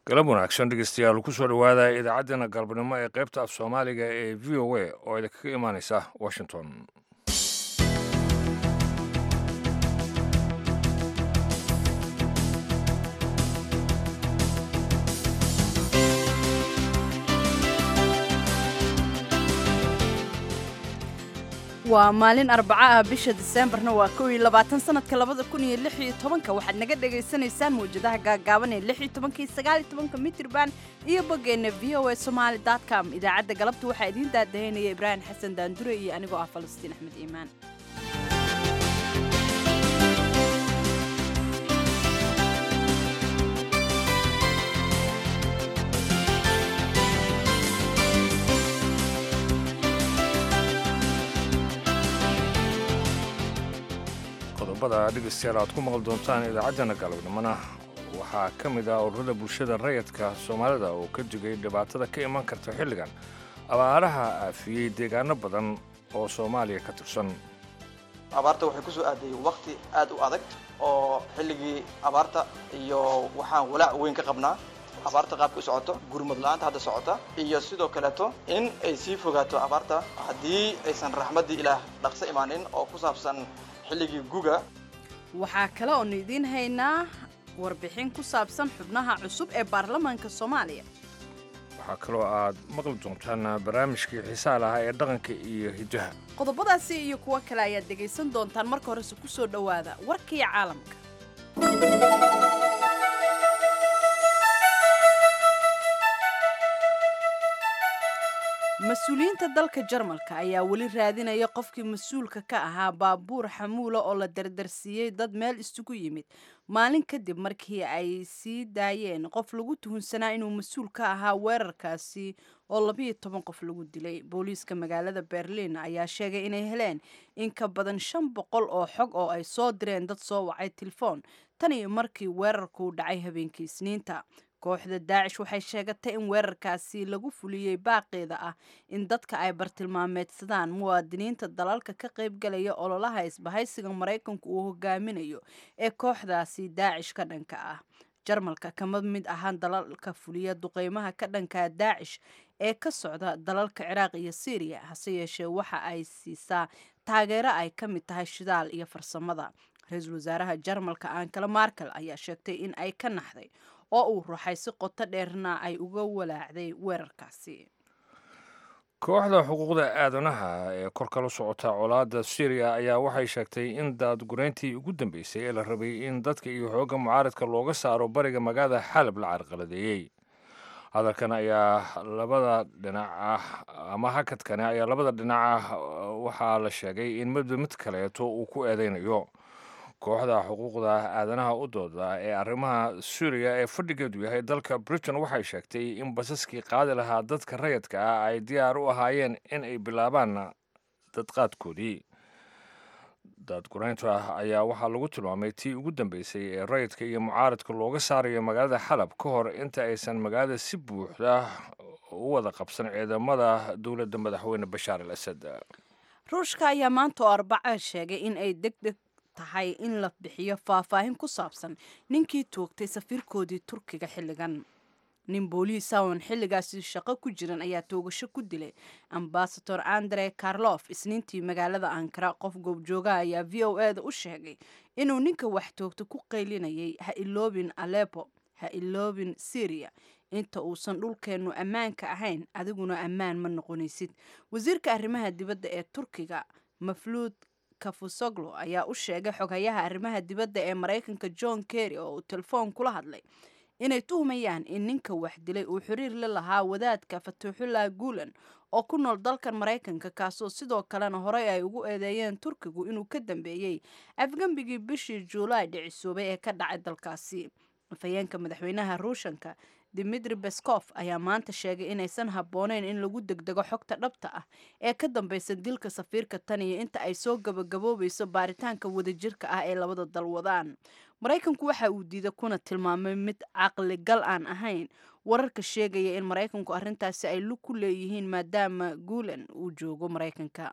galab wanaagsan dhegeystayaal kusoo dhowaada idaacaddeenna galabnimo ee qaybta af soomaaliga ee v o a oo idinkaga imaaneysa washington waa maalin arbaco ah bisha diseembarna waa kow iyo labaatan sanadka labada kun iyo lix iyo tobanka waxaad naga dhagaysanaysaan mawjadaha gaagaaban ee lix iyo tobanka iyo sagaal iyo tobanka mitrban iyo boggeenna v o a somaali dot com idaacadda galabta waxaa idiin daadahaynaya ibraahim xasan daandure iyo anigoo ah falastiin axmed iimaan qodobada dhegeystayaal aad ku maqli doontaan idaacaddeenna galabnimona waxaa ka mid ah ururada bulshada rayadka soomaalida oo ka digay dhibaatada ka iman karta xilligan abaaraha aafiyey deegaano badan oo soomaaliya ka tirsan abaarta waxay ku soo aaday wakti aad u adag oo xilligii abaarta iyo waxaan walaac weyn ka qabnaa abaarta qaabka u socoto gurmud la-aanta hadda socota iyo sidoo kaleeto in ay sii fogaato abaarta haddii aysan raxmaddii ilaah dhaqso imaanin oo ku saabsan xilligii guga waxaa kale oonu idiin haynaa warbixin ku saabsan xubnaha cusub ee baarlamaanka soomaaliya waxaa kaloo aad maqli doontaan barnaamijkii xiisaa lahaa ee dhaqanka iyo hiddaha qodobadaasi iyo kuwo kale ayaad dhegaysan doontaan marka horese ku soo dhowaada warkii caalamka mas-uuliyiinta dalka jarmalka ayaa weli raadinaya qofkii mas-uulka ka ahaa baabuur xamuula oo la dardarsiiyey dad meel isugu yimid maalin kadib markii ay sii daayeen qof lagu tuhunsanaa inuu mas-uul ka ahaa weerarkaasi oo labiyo toban qof lagu dilay booliiska magaalada berliin ayaa sheegay inay heleen in ka badan shan boqol oo xog oo ay soo direen dad soo wacay telefoon tan iyo markii weerarku dhacay habeenkii isniinta kooxda daacish waxay sheegatay in weerarkaasi lagu fuliyey baaqeeda ah in dadka ay bartilmaameedsadaan muwaadiniinta dalalka ka qaybgalaya ololaha isbahaysiga maraykanku uu hogaaminayo ee kooxdaasi daacish ka dhanka ah jarmalka kama mid ahaan dalalka fuliya duqeymaha ka dhanka daacish ee ka socda dalalka ciraaq iyo syriya hase yeeshee waxa ay siisaa taageero ay ka mid tahay shidaal iyo farsamada ra-iisul wasaaraha jarmalka ankala markel ayaa sheegtay in ay ka naxday oo uu ruxay si qoto dheerna ay uga walaacday weerarkaasi kooxda xuquuqda aadanaha ee kor kala socota colaadda syriya ayaa waxay sheegtay in daadgureyntii ugu dambeysay ee la rabay in dadka iyo xoogga mucaaradka looga saaro bariga magaalada xalab la carqaladeeyey hadalkan ayaa labada dhinac ah ama hakadkani ayaa labada dhinac ah waxaa la sheegay in midba mid kaleeto uu ku eedeynayo kooxda xuquuqda aadanaha u dooda ee arrimaha suuriya ee fadhigeedu yahay dalka britain waxay sheegtay in basaskii qaadi lahaa dadka rayadka ah ay diyaar u ahaayeen in ay bilaabaan dadqaadkoodii daadgureynta ayaa waxaa lagu tilmaamay tii ugu dambeysay ee rayidka iyo mucaaradka looga saarayo magaalada xalab ka hor inta aysan magaalada si buuxda u wada qabsan ciidamada dowladda madaxweyne bashaar al asad ruushka ayaa maanta oo arbaca sheegay in ay degdeg tahay in la bixiyo faahfaahin ku saabsan ninkii toogtay safiirkoodii turkiga xilligan nin booliisa oon xilligaasi shaqo ku jiran ayaa toogasho ku dilay ambasador andre karlof isniintii magaalada ankara qof goobjoogaha ayaa v o e da u sheegay inuu ninka wax toogta ku qaylinayay ha iloobin alepo ha iloobin syria inta uusan dhulkeennu ammaanka ahayn adiguna ammaan ma noqonaysid wasiirka arrimaha dibadda ee turkiga mafluud kafusoglo ayaa u sheegay xoghayaha arrimaha dibadda ee maraykanka john kerry oo uu telefoon kula hadlay inay tuhmayaan in ninka wax dilay uu xiriir la lahaa wadaadka fatuuxullah guulan oo ku nool dalkan maraykanka kaasoo sidoo kalena horey ay ugu eedeeyeen turkigu inuu ka dambeeyey afgembigii bishii juulaay dhicisoobay ee ka dhacay dalkaasi afhayeenka madaxweynaha ruushanka dimitri beskof ayaa maanta sheegay inaysan habbooneyn in lagu degdego xogta dhabta ah ee ka dambeysa dilka safiirka tan iyo inta ay soo gabagaboobayso baaritaanka wadajirka ah ee labada dal wadaan maraykanku waxa uu diiday kuna tilmaamay mid caqligal aan ahayn wararka sheegaya in maraykanku arrintaasi ay lug ku leeyihiin maadaama guulan uu joogo maraykanka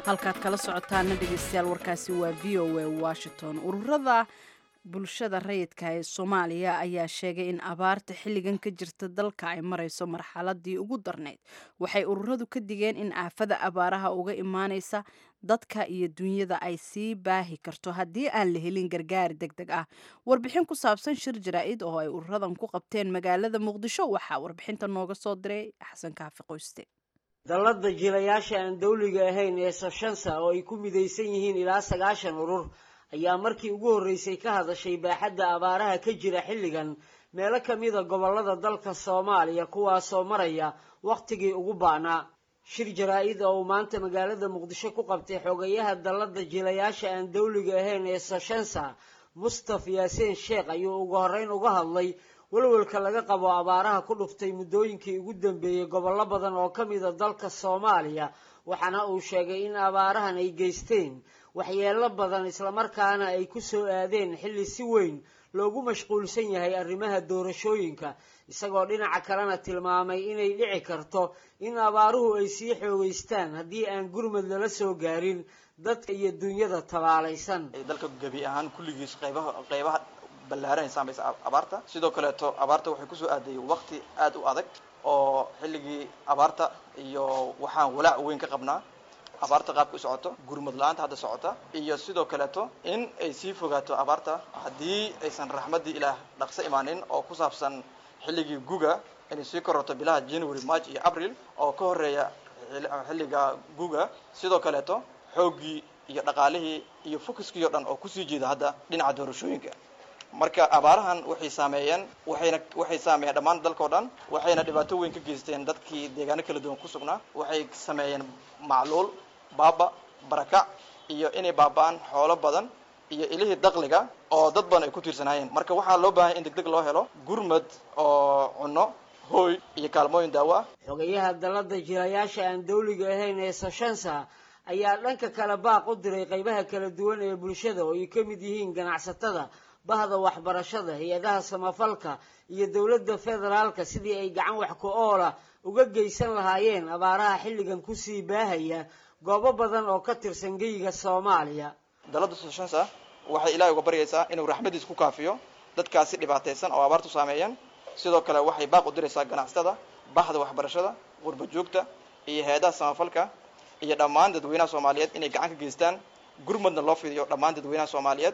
halkaad kala socotaana dhegeystayaal warkaasi waa v o a washington ururada bulshada rayidka ee soomaaliya ayaa sheegay in abaarta xilligan ka jirta dalka ay marayso marxaladii ugu darnayd waxay ururadu ka digeen in aafada abaaraha uga imaanaysa dadka iyo dunyada ay sii baahi karto haddii aan la helin gargaar deg deg ah warbixin ku saabsan shir jaraa-id oo ay ururadan ku qabteen magaalada muqdisho waxaa warbixinta nooga soo diray xasan kaafi qoyste dallada jilayaasha aan dawliga ahayn ee soshansa oo ay ku midaysan yihiin ilaa sagaashan urur ayaa markii ugu horreysay ka hadashay baaxadda abaaraha ka jira xilligan meelo ka mida gobollada dalka soomaaliya kuwaasoo maraya wakhtigii ugu baanaa shir jaraa-id oo uu maanta magaalada muqdisho ku qabtay xogayaha dallada jilayaasha aan dawliga ahayn ee soshansa mustaf yaasiin sheekh ayuu ugu horreyn uga hadlay welwelka laga qabo abaaraha ku dhuftay muddooyinkii ugu dambeeyey gobollo badan oo ka mida dalka soomaaliya waxaana uu sheegay in abaarahan ay geysteen waxyeello badan islamarkaana ay ku soo aadeen xilli si weyn loogu mashquulsan yahay arrimaha doorashooyinka isagoo dhinaca kalena tilmaamay inay dhici karto in abaaruhu ay sii xoogeystaan haddii aan gurmad lala soo gaarin dadka iyo dunyada tabaalaysan dalka gebi ahaan kulligiis qaybaha qaybaha ballaaran saamaysa abaarta sidoo kaleeto abaarta waxay kusoo aaday waqti aad u adag oo xilligii abaarta iyo waxaan walaac weyn ka qabnaa abaarta qaabka u socoto gurmad la-aanta hadda socota iyo sidoo kaleeto in ay sii fogaato abaarta haddii aysan raxmaddii ilaah dhaqso imaanin oo ku saabsan xilligii guga inay sii korato bilaha january march iyo april oo ka horeeya xilliga guga sidoo kaleeto xooggii iyo dhaqaalihii iyo focuskii o dhan oo kusii jeeda hadda dhinaca doorashooyinka marka abaarahan waxay saameeyeen waxayna waxay saameeyeen dhammaan dalkao dhan waxayna dhibaato weyn ka geysteen dadkii deegaano kala duwan ku sugnaa waxay sameeyeen macluul baaba barakac iyo inay baaba-aan xoolo badan iyo ilihii dakliga oo dad badan ay ku tiirsanaayeen marka waxaa loo baahanya in deg deg loo helo gurmad oo cunno hooy iyo kaalmooyin daawo ah xogayaha dallada jilayaasha aan dawliga ahayn ee soshansa ayaa dhanka kale baaq u diray qaybaha kala duwan ee bulshada oo ay ka mid yihiin ganacsatada bahda waxbarashada hay-adaha samafalka iyo dowladda federaalka sidii ay gacan wax ku oola uga geysan lahaayeen abaaraha xilligan kusii baahaya goobo badan oo ka tirsan geyiga soomaaliya dalladda soshansa waxay ilaahay uga baryaysaa inuu raxmadiis ku kaafiyo dadkaasi dhibaataysan oo abaartu saameeyeen sidoo kale waxay baaq u diraysaa ganacsatada bahda waxbarashada qurba joogta iyo hay-adaha samafalka iyo dhammaan dadweynaha soomaaliyeed inay gacan ka geystaan gurmadna loo fidiyo dhammaan dadweynaha soomaaliyeed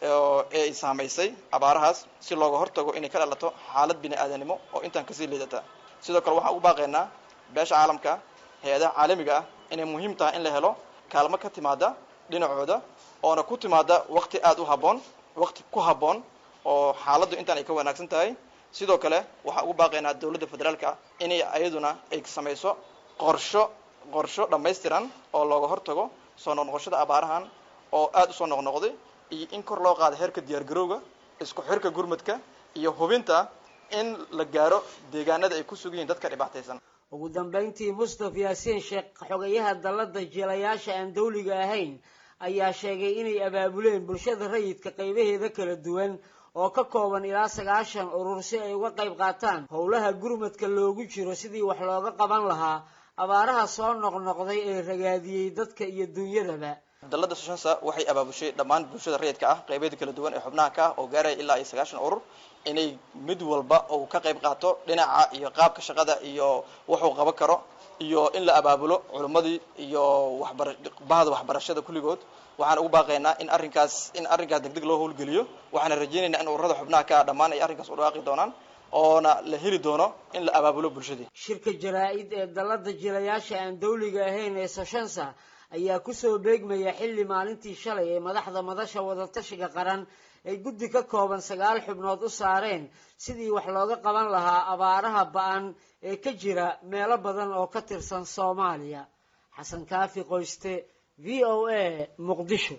ee ay saamaysay abaarahaas si looga hortago inay ka dhalato xaalad bini aadanimo oo intaan kasii liidata sidoo kale waxaan ugu baaqaynaa beesha caalamka hay-adaha caalamiga ah inay muhiim tahay in la helo kaalmo ka timaada dhinacooda oona ku timaada waqti aada u habboon waqti ku habboon oo xaaladdu intaan ay ka wanaagsan tahay sidoo kale waxaan ugu baaqaynaa dowladda federaalka inay ayaduna ay samayso qorsho qorsho dhammaystiran oo looga hortago soo noqnoqoshada abaarahan oo aada usoo noqnoqday iyo in kor loo qaado heerka diyaargarowga isku xirka gurmadka iyo hubinta in la gaaro deegaanada ay ku sugan yihiin dadka dhibaataysan ugu dambayntii mustaf yaasiin sheekh xogayaha dallada jilayaasha aan dawliga ahayn ayaa sheegay inay abaabuleen bulshada rayidka qaybaheeda kala duwan oo ka kooban ilaa sagaashan urur si ay uga qayb qaataan howlaha gurmadka loogu jiro sidii wax looga qaban lahaa abaaraha soo noqnoqday ee ragaadiyey dadka iyo dunyadaba dalladda soshansa waxay abaabushay dhammaan bulshada rayidka ah qaybeeda kala duwan ee xubnaha ka ah oo gaaraya ilaa iyo sagaashan urur inay mid walba uu ka qayb qaato dhinaca iyo qaabka shaqada iyo wuxuu qaban karo iyo in la abaabulo culimmadii iyo waxbara bahda waxbarashada kulligood waxaan ugu baaqaynaa in arrinkaas in arrinkaas deg deg loo howlgeliyo waxaana rajaynaynaa in ururada xubnaha ka ah dhammaan ay arrinkaas u dhawaaqi doonaan oona la heli doono in la abaabulo bulshadii shirka jaraa-id ee dallada jilayaasha aan dawliga ahayn ee soshansa ayaa kusoo beegmaya xilli maalintii shalay ee madaxda madasha wadatashiga qaran ay guddi ka kooban sagaal xubnood u saareen sidii wax looga qaban lahaa abaaraha ba-an ee ka jira meelo badan oo ka tirsan soomaaliya xasan kaafi qoyste v o a muqdisho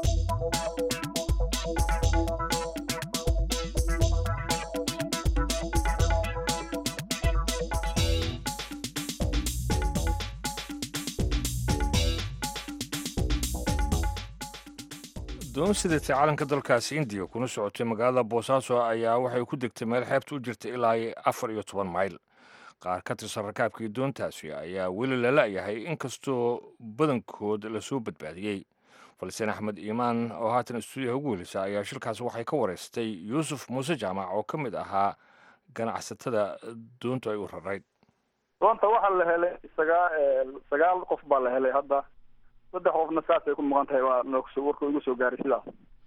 doon sidatay calanka dalkaasi indiya kuna socotay magaalada boosaaso ayaa waxay ku degtay meel xeebta u jirta ilaa afar iyo toban mayl qaar ka tirsan rakaabkii doontaasi ayaa weli la la'yahay inkastoo badankood lasoo badbaadiyey falseen axmed iimaan oo haatan stuudiyaha ugu welisa ayaa shilkaasi waxay ka wareystay yuusuf muuse jaamac oo ka mid ahaa ganacsatada doontu ay u rarayd doonta waxaa la helay sagaa sagaal qof baa la helay hadda saddex qofna saasay ku muuqan tahay waa noogso warka igu soo gaaray sidaas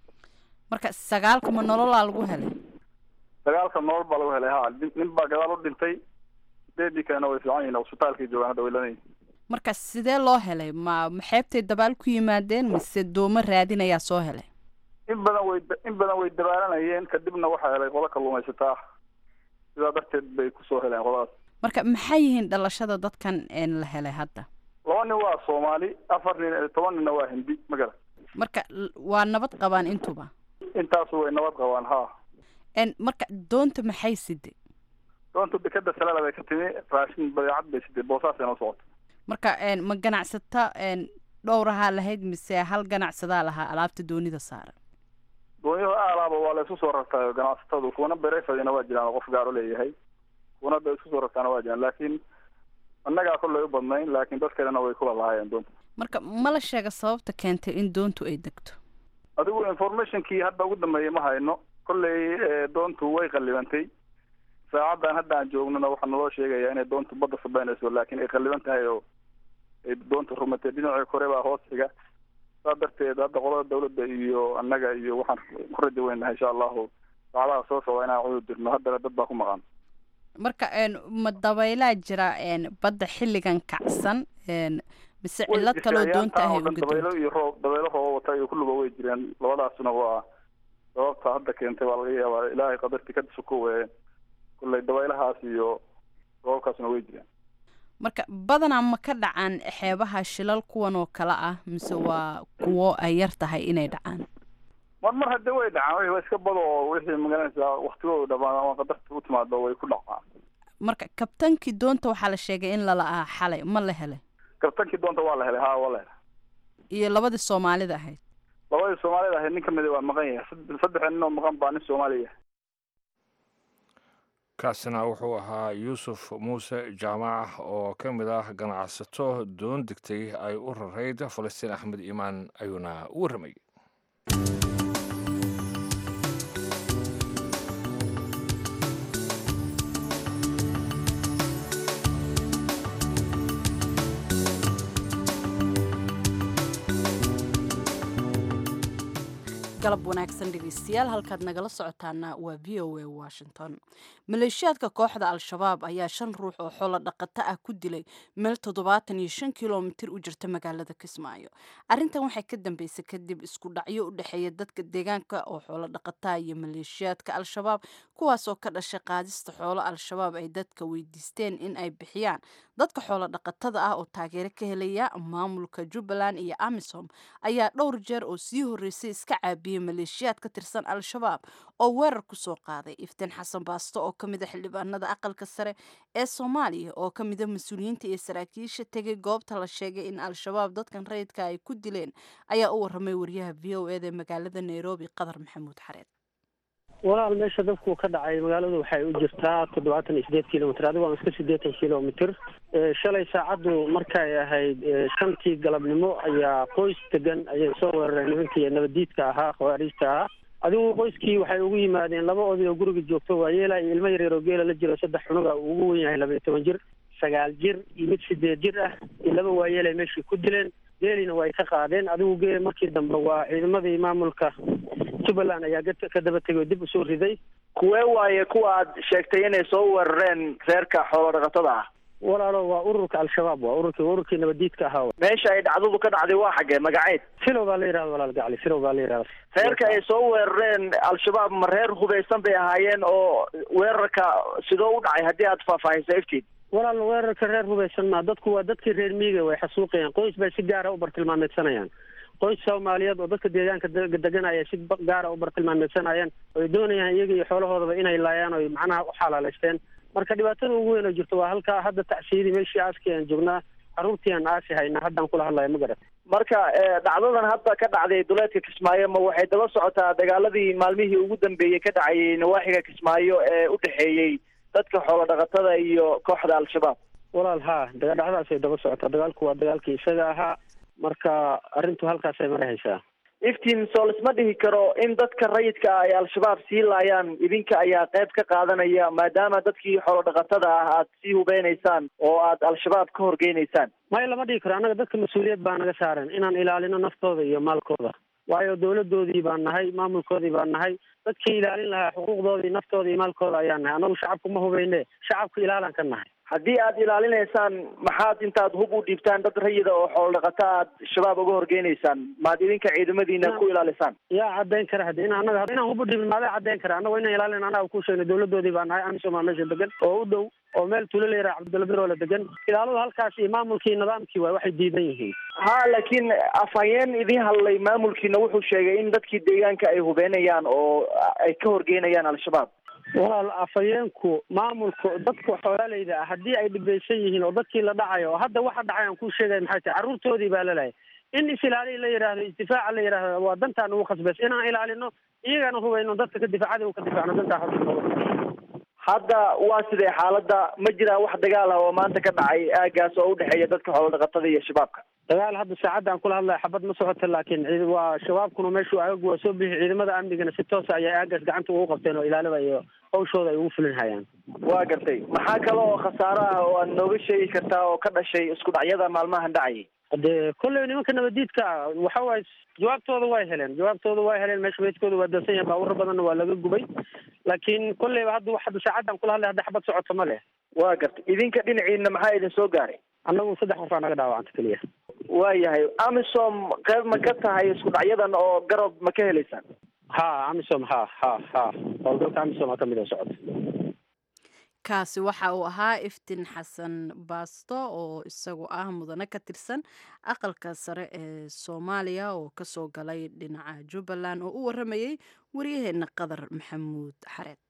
marka sagaalka ma nololaa lagu helay sagaalka nolol baa lagu helay ha nin baa gadaal u dhintay sideedii kalena way fiican yihin cusbitaalkay joogaan hadda way lanayihin marka sidee loo helay ma maxeebtay dabaal ku yimaadeen mise doomo raadinayaa soo helay in badan way in badan way dabaalanayeen kadibna waxaa helay qodo kalluumaysataa sidaa darteed bay kusoo heleen qodadaas marka maxay yihiin dhalashada dadkan la helay hadda laba nin waa soomaali afar nin toban ninna waa hindi magara marka waa nabad qabaan intuba intaasu way nabad qabaan ha marka doonta maxay siday doonta dekeda salala bay ka timi raashin badeecad bay siday boosaasay noo socota marka ma ganacsata dhowrahaa lahayd mise hal ganacsadaa lahaa alaabta doonida saaran doonyaha aalaaba waa la isku soo rartaayo ganacsatadu kuwana berefadina waa jiraan oo qof gaaro leeyahay kuwana da isku soo rartaana waa jiraan laakiin annagaa kollay u badnayn laakiin dad kalena way kula lahaayeen doonta marka ma la sheega sababta keentay in doontu ay degto adigu informationkii hadda ugu dambeeyey ma hayno kolley doontu way qallibantay saacaddan hadda aan joognona waxaa naloo sheegayaa inay doontu badda sabeynayso laakiin ay qalliban tahay oo ay doontu rumatay dhinacii kore baa hoos xiga saa darteed hadda qolada dawladda iyo annaga iyo waxaan ku raja weynahay insha allahu saacadaha soo socda inaan cudur dirno haddana dad baa ku maqan marka ma dabaylaa jira badda xilligan kacsan mise cillad kaloo doonta ahay uga dabaylo iyo roob dabaylo rooba wata iyo kulluba way jireen labadaasuna waa sababta hadda keentay baa laga yaabaa ilaahay qadarti ka sukowe kulley dabaylahaas iyo roobabkaasuna way jireen marka badanaa ma ka dhacaan xeebaha shilal kuwan oo kale ah mise waa kuwo ay yar tahay inay dhacaan mar mar haddii way dhacaan wa iska bado oo wixii magaranaysaa waktigooda dhamaan ama qadarta u timaado way ku dhacaan marka kabtankii doonta waxaa la sheegay in lala aha xalay ma la helay kabtankii doonta waa la helay ha waa la helay iyo labadii soomaalida ahayd labadii soomaalida ahayd nin kamida waa maqan yahay saddex nin oo maqan baa nin soomaaliya kaasina wuxuu ahaa yuusuf muuse jaamac oo ka mid ah ganacsato doon degtay ay u rarayd falastiin axmed iimaan ayuuna u warramayay galab wanaagsan dhegeystayaal halkaad nagala socotaana waa v o a washington maleeshiyaadka kooxda al-shabaab ayaa shan ruux oo xoolo dhaqato ah ku dilay meel toddobaatan iyo shan kilomitir u jirta magaalada kismaayo arrintan waxay ka dambeysay kadib isku dhacyo u dhexeeya dadka deegaanka oo xoolo dhaqataa iyo maleeshiyaadka al-shabaab kuwaas oo ka dhashay qaadista xoolo al-shabaab ay dadka weydiisteen in ay bixiyaan dadka xoolo dhaqatada ah oo taageero ka helaya maamulka jubbaland iyo amisom ayaa dhowr jeer oo sii horreysay iska caabiyey maleeshiyaad ka tirsan al-shabaab oo weerar ku soo qaaday iftiin xasan baasto oo ka mid a xildhibaanada aqalka sare ee soomaaliya oo ka mida mas-uuliyiinta iyo saraakiisha tegay goobta la sheegay in al-shabaab dadkan rayidka ay ku dileen ayaa u waramay wariyaha v o eda magaalada nairobi qadar maxamuud xareed walaal meesha dabku ka dhacay magaaladu waxay u jirtaa toddobaatan iyo sideed kilomitr adigo aan iska siddeetan kilomitr shalay saacaddu markay ahayd shantii galabnimo ayaa qoys degan ayay soo weerareen nimankii nabadiidka ahaa khawaariijta ahaa adigu qoyskii waxay ugu yimaadeen laba oday oo guriga joogto waa yeela iyo ilmo yareer oo geela la jiro saddex cunuga uu ugu wen yahay laba iyo toban jir sagaal jir iyo mid sideed jir ah iyo laba waayeelay meeshii ku dileen geelina way ka qaadeen adigu geela markii dambe waa ciidamadii maamulka jubbaland ayaa ka daba tegay oo dib usoo riday kuwee waaye kuwa aad sheegtay inay soo weerareen reerka xoolo dhaqatada ah walaalo waa ururka al-shabaab waa ururkii ururkii nabadiidka ahaa meesha ay dhacdadu ka dhacday waa xaggee magaceed silow baa la yihahda walaal gacli silow baa la yihahda reerka ay soo weerareen al-shabaab ma reer hubeysan bay ahaayeen oo weerarka sidoo u dhacay haddii aad faahfaahisa iftiin walaal weerarka reer hubeysan ma dadku waa dadkii reer miiga way xasuuqayaan qoys bay si gaara u bartilmaameedsanayaan qoys soomaaliyeed oo dadka deegaanka deganaya si gaara u bartilmaameedsanayaan oy doonayaan iyaga iyo xoolahoodaba inay laayaan oy macnaha u xalaaleysteen marka dhibaatada ugu weyn oo jirto waa halkaa hadda tacsiyadii meeshii aaskii aan joognaa carruurtii aan aasi hayna haddaan kula hadlaya ma garat marka dhacdadan hadda ka dhacday duleedka kismaayo ma waxay daba socotaa dagaaladii maalmihii ugu dambeeyey ka dhacayay nawaaxiga kismaayo ee u dhexeeyey dadka xoolo dhaqatada iyo kooxda al-shabaab walaal haa dagadhacdaasay daba socotaa dagaalku waa dagaalkii isaga ahaa marka arrintu halkaasay marahaysaa iftiin soo lisma dhihi karo in dadka rayidka ah ay al-shabaab sii laayaan idinka ayaa qayb ka qaadanaya maadaama dadkii xoolo dhaqatada ah aad sii hubeynaysaan oo aad al-shabaab ka horgeynaysaan maya lama dhihi karo annaga dadka mas-uuliyad baa naga saaran inaan ilaalino naftooda iyo maalkooda waayo dawladoodii baan nahay maamulkoodii baan nahay dadkii ilaalin lahaa xuquuqdoodii naftooda iyo maalkooda ayaan nahay annagu shacabku ma hubeyne shacabku ilaalan ka nahay haddii aad ilaalinaysaan maxaad intaad hub u dhiibtaan dad rayida oo xoolo dhaqata aad shabaab uga horgeynaysaan maad idinka ciidamadiina ku ilaalisaan yaa caddayn kara hadi in annaga inaan hub u dhiibin maadaa caddayn kara annago inaan ilaalin annaga ku sheegna dawladoodii baa nahay amisom aa meesha degan oo u dhow oo meel tuulo la yaraha cabdulabiro la degan ilaaladu halkaas iyo maamulkii nidaamkii waay waxay diidan yihiin ha laakiin afhayeen idiin hadlay maamulkiina wuxuu sheegay in dadkii deegaanka ay hubeynayaan oo ay ka horgeynayaan al-shabaab walaal afhayeenku maamulku dadka xoolaaleyda ah haddii ay dhibaysan yihiin oo dadkii la dhacayo oo hadda waxa dhacay aan kuu sheegay maxay tahay carruurtoodii baa lalahay in is-ilaaliya la yidhaahdo isdifaaca la yidhaahdo waa dantaan ugu khasbays inaan ilaalino iyagana hubayno dadka ka difaacada u ka difaacno dantaa hadda waa sidee xaaladda ma jiraan wax dagaal ah oo maanta ka dhacay aagaas oo udhexeeya dadka xoolo dhaqatada iyo shabaabka dagaal hadda saacadda aan kula hadlaya xabad ma socota laakiin ciid waa shabaabkuna meeshuu aagagu waa soo bixi ciidamada amnigana si toosa ayay aagaas gacanta ugu qabteen oo ilaalada iyo hawshooda ay ugu fulin hayaan waa gartay maxaa kale oo khasaaro ah oo aad nooga sheegi kartaa oo ka dhashay isku dhacyada maalmahan dhacayay de kolley nimanka nabadiidka waxa waaye jawaabtooda way heleen jawaabtooda way heleen meesha meydkooda waa dansan yahay baawuro badanna waa laga gubay laakiin kolleyba hadda hadda saacaddan kula hadlay hadda xabad socoto ma leh waa gartay idinka dhinaciina maxaa idin soo gaaray annagu saddex qof aa naga dhaawacanta keliya waayahay amisom qayb ma ka tahay isku dhacyadan oo garab ma ka helaysaan ha amisom ha ha ha howlgalka amisom aa kamid oo socota kaasi waxa uu ahaa iftin xasan baasto oo isagu ah mudane ka tirsan aqalka sare ee soomaaliya oo kasoo galay dhinaca jubbaland oo u waramayay waryaheena qadar maxamuud xareed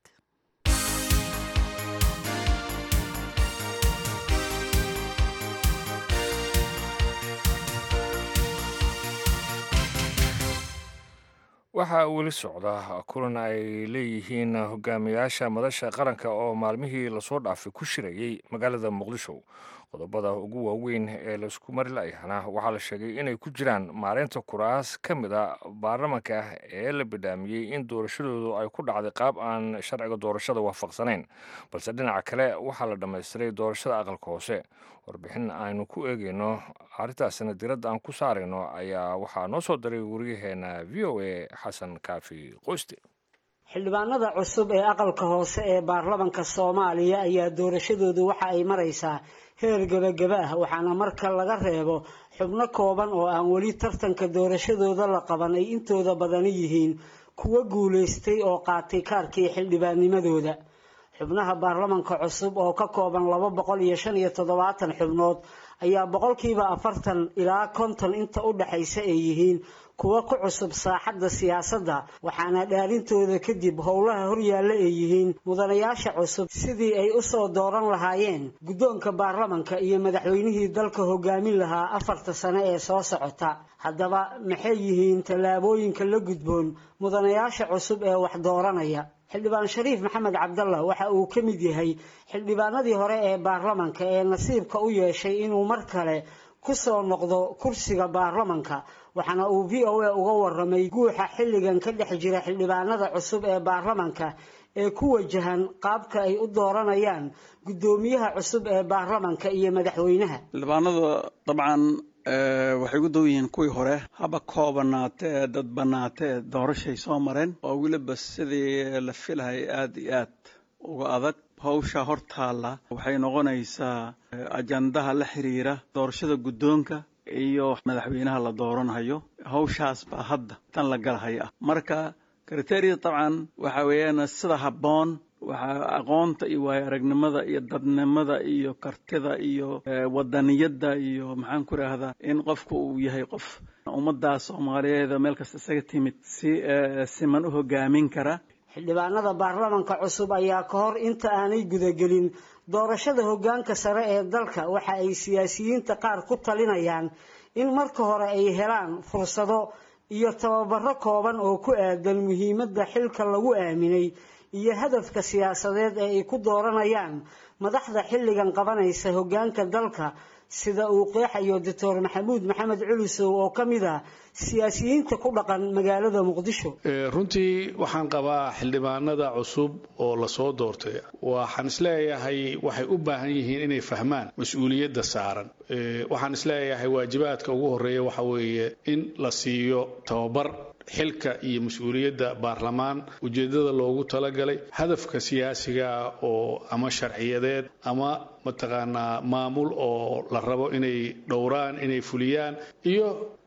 waxaa weli socda kulan ay leeyihiin hogaamiyaasha madasha qaranka oo maalmihii lasoo dhaafay ku shirayey magaalada muqdisho qodobada ugu waaweyn ee laisku mari layahana waxaa la sheegay inay ku jiraan maareynta kuraas ka mid a baarlamanka ee la bidhaamiyey in doorashadoodu ay ku dhacday qaab aan sharciga doorashada waafaqsanayn balse dhinaca kale waxaa la dhammaystiray doorashada aqalka hoose warbixin aynu ku eegeyno arrintaasina diradda aan ku saarayno ayaa waxaa noo soo diray waryaheena v o a xasan kaafi qoyste xildhibaanada cusub ee aqalka hoose ee baarlamanka soomaaliya ayaa doorashadoodu waxa ay maraysaa heer gebagaba ah waxaana marka laga reebo xubno kooban oo aan weli tartanka doorashadooda la qaban ay intooda badani yihiin kuwo guulaystay oo qaatay kaarkii xildhibaannimadooda xubnaha baarlamanka cusub oo ka kooban laba boqol iyo shan iyo toddobaatan xubnood ayaa boqolkiiba afartan ilaa konton inta u dhexaysa ay yihiin kuwo ku cusub saaxadda siyaasadda waxaana dhaarintooda kadib howlaha horyaalla ay yihiin mudanayaasha cusub sidii ay u soo dooran lahaayeen guddoonka baarlamanka iyo madaxweynihii dalka hogaamin lahaa afarta sane ee soo socota haddaba maxay yihiin tallaabooyinka la gudboon mudanayaasha cusub ee wax dooranaya xildhibaan shariif maxamed cabdallah waxa uu ka mid yahay xildhibaanadii hore ee baarlamanka ee nasiibka u yeeshay inuu mar kale ku soo noqdo kursiga baarlamanka waxaana uu v o a uga waramay guuxa xilligan ka dhex jira xildhibaanada cusub ee baarlamanka ee ku wajahan qaabka ay u dooranayaan guddoomiyaha cusub ee baarlamanka iyo madaxweynaha xildhibaanada dabcan waxay ugu dow yihiin kuwii hore haba koobanaatee dad banaatee doorashay soo mareen oo weliba sidii la filahay aada iyo aad uga adag hawsha hortaalla waxay noqonaysaa ajandaha la xiriira doorashada guddoonka iyo madaxweynaha la dooranhayo hawshaas baa hadda tan la galahaya ah marka kriteria dabcan waxa weeyaan sida habboon waxaa aqoonta iyo waayo aragnimada iyo dadnimada iyo kartida iyo wadaniyadda iyo maxaan ku idhaahdaa in qofku uu yahay qof ummadda soomaaliyeed meel kasta isaga timid si siman u hogaamin kara xildhibaanada baarlamanka cusub ayaa ka hor inta aanay gudagelin doorashada hoggaanka sare ee dalka waxa ay siyaasiyiinta qaar ku talinayaan in marka hore ay helaan fursado iyo tababaro kooban oo ku aadan muhiimadda xilka lagu aaminay iyo hadafka siyaasadeed ee ay ku dooranayaan madaxda xilligan qabanaysa hoggaanka dalka sida uu qeexayo doctor maxamuud maxamed culusow oo ka mid ah siyaasiyiinta ku dhaqan magaalada muqdisho runtii waxaan qabaa xildhibaanada cusub oo lasoo doortay waxaan isleeyahay waxay u baahan yihiin inay fahmaan mas-uuliyadda saaran waxaan isleeyahay waajibaadka ugu horeeya waxa weeye in la siiyo tababar xilka iyo mas-uuliyadda baarlamaan ujeeddada loogu talagalay hadafka siyaasiga oo ama sharciyadeed ama mataqaanaa maamul oo la rabo inay dhowraan inay fuliyaan iyo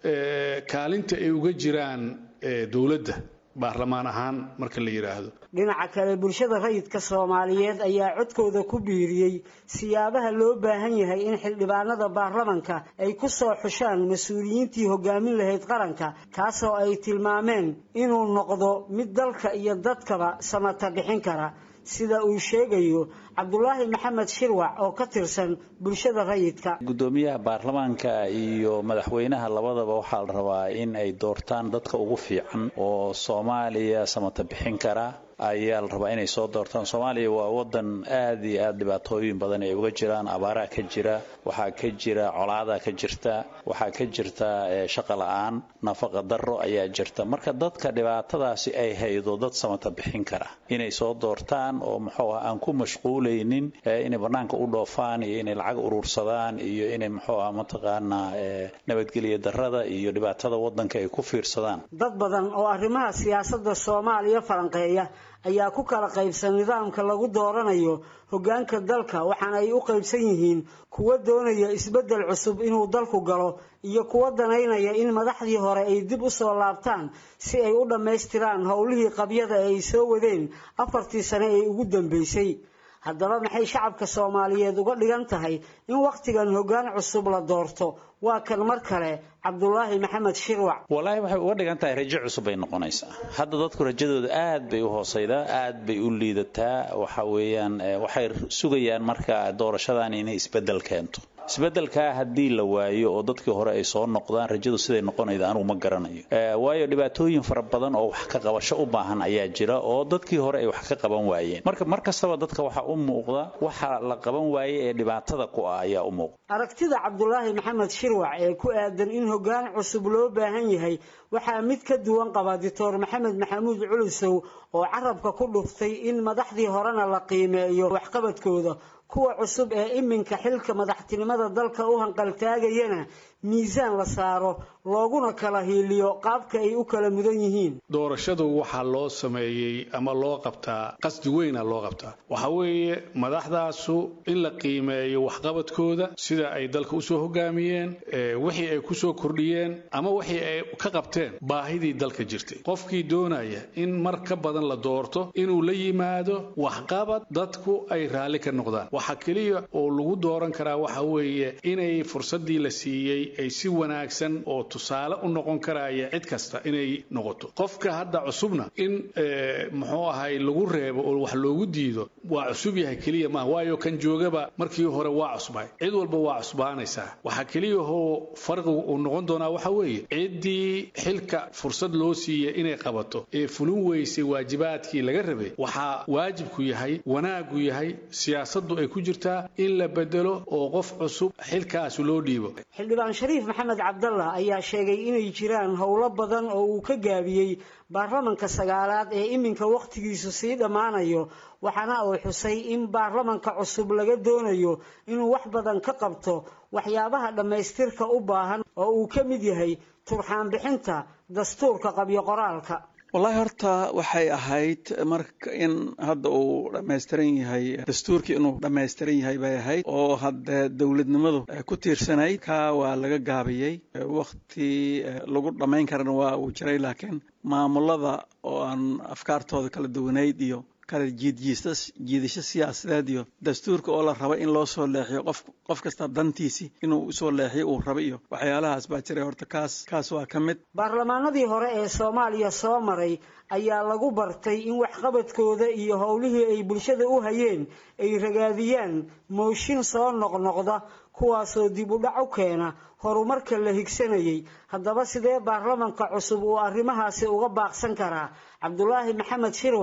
kaalinta ay uga jiraan dowladda baarlamaan ahaan marka la yidhaahdo dhinaca kale bulshada rayidka soomaaliyeed ayaa codkooda ku biiriyey siyaabaha loo baahan yahay in xildhibaanada baarlamanka ay ku soo xushaan mas-uuliyiintii hogaamin lahayd qaranka kaasoo ay tilmaameen inuu noqdo mid dalka iyo dadkaba samata bixin kara sida uu sheegayo cabdulaahi maxamed shirwac oo ka tirsan bulshada rayidka guddoomiyaha baarlamaanka iyo madaxweynaha labadaba waxaa la rabaa in ay doortaan dadka ugu fiican oo soomaaliya samata bixin kara ayaa la rabaa inay soo doortaan soomaaliya waa wadan aad iyo aad dhibaatooyin badan ay uga jiraan abaaraha ka jira waxaa ka jira colaada ka jirta waxaa ka jirta shaqa la-aan nafaqa daro ayaa jirta marka dadka dhibaatadaasi ay haydo dad samata bixin kara inay soo doortaan oo muxuu ah aan ku mashquulaynin inay banaanka u dhoofaan iyo inay lacag urursadaan iyo inay muxuu ah mataqaanaa nabadgelyo darada iyo dhibaatada wadanka ay ku fiirsadaan dad badan oo arrimaha siyaasadda soomaaliya falanqeeya ayaa ku kala qaybsan nidaamka lagu dooranayo hoggaanka dalka waxaana ay u qaybsan yihiin kuwa doonaya isbeddel cusub inuu dalku galo iyo kuwa danaynaya in madaxdii hore ay dib u soo laabtaan si ay u dhammaystiraan howlihii qabyada ee ay soo wadeen afartii sane ee ugu dambeysay haddaba maxay shacabka soomaaliyeed uga dhigan tahay in wakhtigan hoggaan cusub la doorto waa kan mar kale cabdulaahi maxamed shirwac wallaahi waxay uga dhigan tahay rajo cusub bay noqonaysaa hadda dadku rajadooda aad bay u hoosaydaa aad bay u liidataa waxa weeyaan waxay sugayaan marka doorashadan inay isbeddel keento isbeddelkaa haddii la waayo oo dadkii hore ay soo noqdaan rajadu siday noqonayda anugu ma garanayo waayo dhibaatooyin fara badan oo wax ka qabasho u baahan ayaa jira oo dadkii hore ay wax ka qaban waayeen marka mar kastaba dadka waxaa u muuqda waxa la qaban waaye ee dhibaatada ku ah ayaa u muuqda aragtida cabdulaahi maxamed shirwac ee ku aadan in hoggaan cusub loo baahan yahay waxaa mid ka duwan qaba doctor maxamed maxamuud culusow oo carabka ku dhuftay in madaxdii horena la qiimeeyo waxqabadkooda kuwa cusub ee iminka xilka madaxtinimada dalka u hanqaltaagayana miisaan la saaro looguna kala hiiliyo qaabka ay u kala mudan yihiin doorashadu waxaa loo sameeyey ama loo qabtaa qasdi weyna loo qabtaa waxa weeye madaxdaasu in la qiimeeyo waxqabadkooda sida ay dalka usoo hogaamiyeen wixii ay kusoo kordhiyeen ama wixii ay ka qabteen baahidii dalka jirtay qofkii doonaya in mar ka badan la doorto inuu la yimaado waxqabad dadku ay raalli ka noqdaan waxa keliya oo lagu dooran karaa waxa weeye inay fursadii la siiyey ay si wanaagsan oo tusaale u noqon karaya cid kasta inay noqoto qofka hadda cusubna in muxuu ahay lagu reebo oo wax loogu diido waa cusub yahay keliya maaha waayo kan joogaba markii hore waa cusbay cid walba waa cusbaanaysaa waxaa keliyahoo farqigu uu noqon doonaa waxa weeye ciddii xilka fursad loo siiyey inay qabato ee fulin weysay waajibaadkii laga rabay waxaa waajibku yahay wanaagu yahay siyaasaddu ay ku jirtaa in la bedelo oo qof cusub xilkaasi loo dhiibo xildhibaan shariif maxamed cabdallah ayaa sheegay inay jiraan howlo badan oo uu ka gaabiyey baarlamanka sagaalaad ee iminka wakhtigiisu sii dhammaanayo waxaana uu xusay in baarlamanka cusub laga doonayo inuu wax badan ka qabto waxyaabaha dhammaystirka u baahan oo uu ka mid yahay turxaan bixinta dastuurka qabyo qoraalka wallaahi horta waxay ahayd marka in hadda uu dhammaystiran yahay dastuurkii inuu dhammaystiran yahay bay ahayd oo hadde dowladnimadu ku tiirsanayd ka waa laga gaabiyey wakhti lagu dhammayn karana waa uu jiray laakiin maamulada oo aan afkaartooda kala duwanayd iyo kala jiidjiistas jiidasho siyaasadeed iyo dastuurka oo la raba in loo soo leexiyo qof qof kasta dantiisii inuu usoo leexiyo uu raba iyo waxyaalahaas baa jiray horta kaas kaas waa ka mid baarlamaanadii hore ee soomaaliya soo maray ayaa lagu bartay in waxqabadkooda iyo howlihii ay bulshada u hayeen ay ragaadiyaan mooshin soo noqnoqda kuwaasoo dib u dhac u keena horumarka la higsanayay haddaba sidee baarlamanka cusub uu arrimahaasi uga baaqsan karaa cabdulaahi maxamed shirwac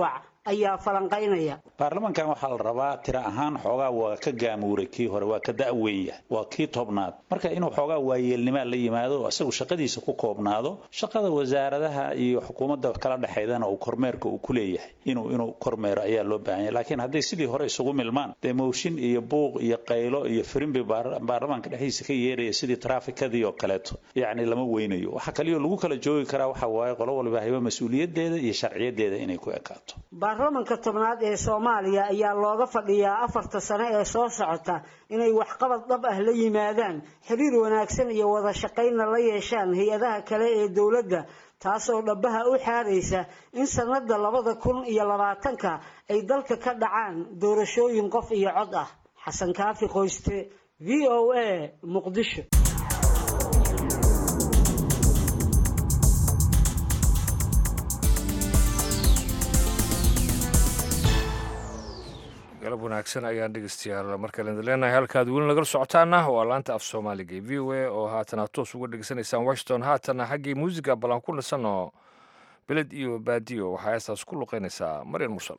ayaa falanqaynaya baarlamankan waxaa la rabaa tira ahaan xoogaa waa ka gaamuuray kii hore waa ka da'weenya waa kii tobnaad marka inuu xoogaa waayeelnimaa la yimaado isagu shaqadiisa ku koobnaado shaqada wasaaradaha iyo xukuumadda kala dhexaydana uu kormeerka uu ku leeyahay inuu inuu kormeero ayaa loo baahan yahay laakiin hadday sidii hore isugu milmaan dee mooshin iyo buuq iyo qaylo iyo firimbi baarlamaanka dhexdiisa ka yeeraya sidii traafikadii oo kaleeto yacni lama weynayo waxa kaliyo lagu kala joogi karaa waxa waaye qolo walba hayba mas-uuliyadeeda iyo sharciyadeeda inay ku ekaato baarlamanka tobnaad ee soomaaliya ayaa looga fadhiyaa afarta sano ee soo socota inay waxqabad dhab ah la yimaadaan xiriir wanaagsan iyo wada shaqaynna la yeeshaan hay-adaha kale ee dowladda taasoo dhabaha u xaaraysa in sanada labada kun iyo labaatanka ay dalka ka dhacaan doorashooyin qof iyo cod ah xasan kaafi qoyste v o a muqdisho galab wanaagsan ayaan dhegeystayaal markale idin leenahay halkaad weli nagala socotaana waa laanta af soomaaliga ee v o a oo haatana toos uga dhegeysanaysaan washington haatana xaggii muusiga ballan ku dhisano beled iyo baadiyo waxaa heestaas ku luqeynaysaa maryan mursal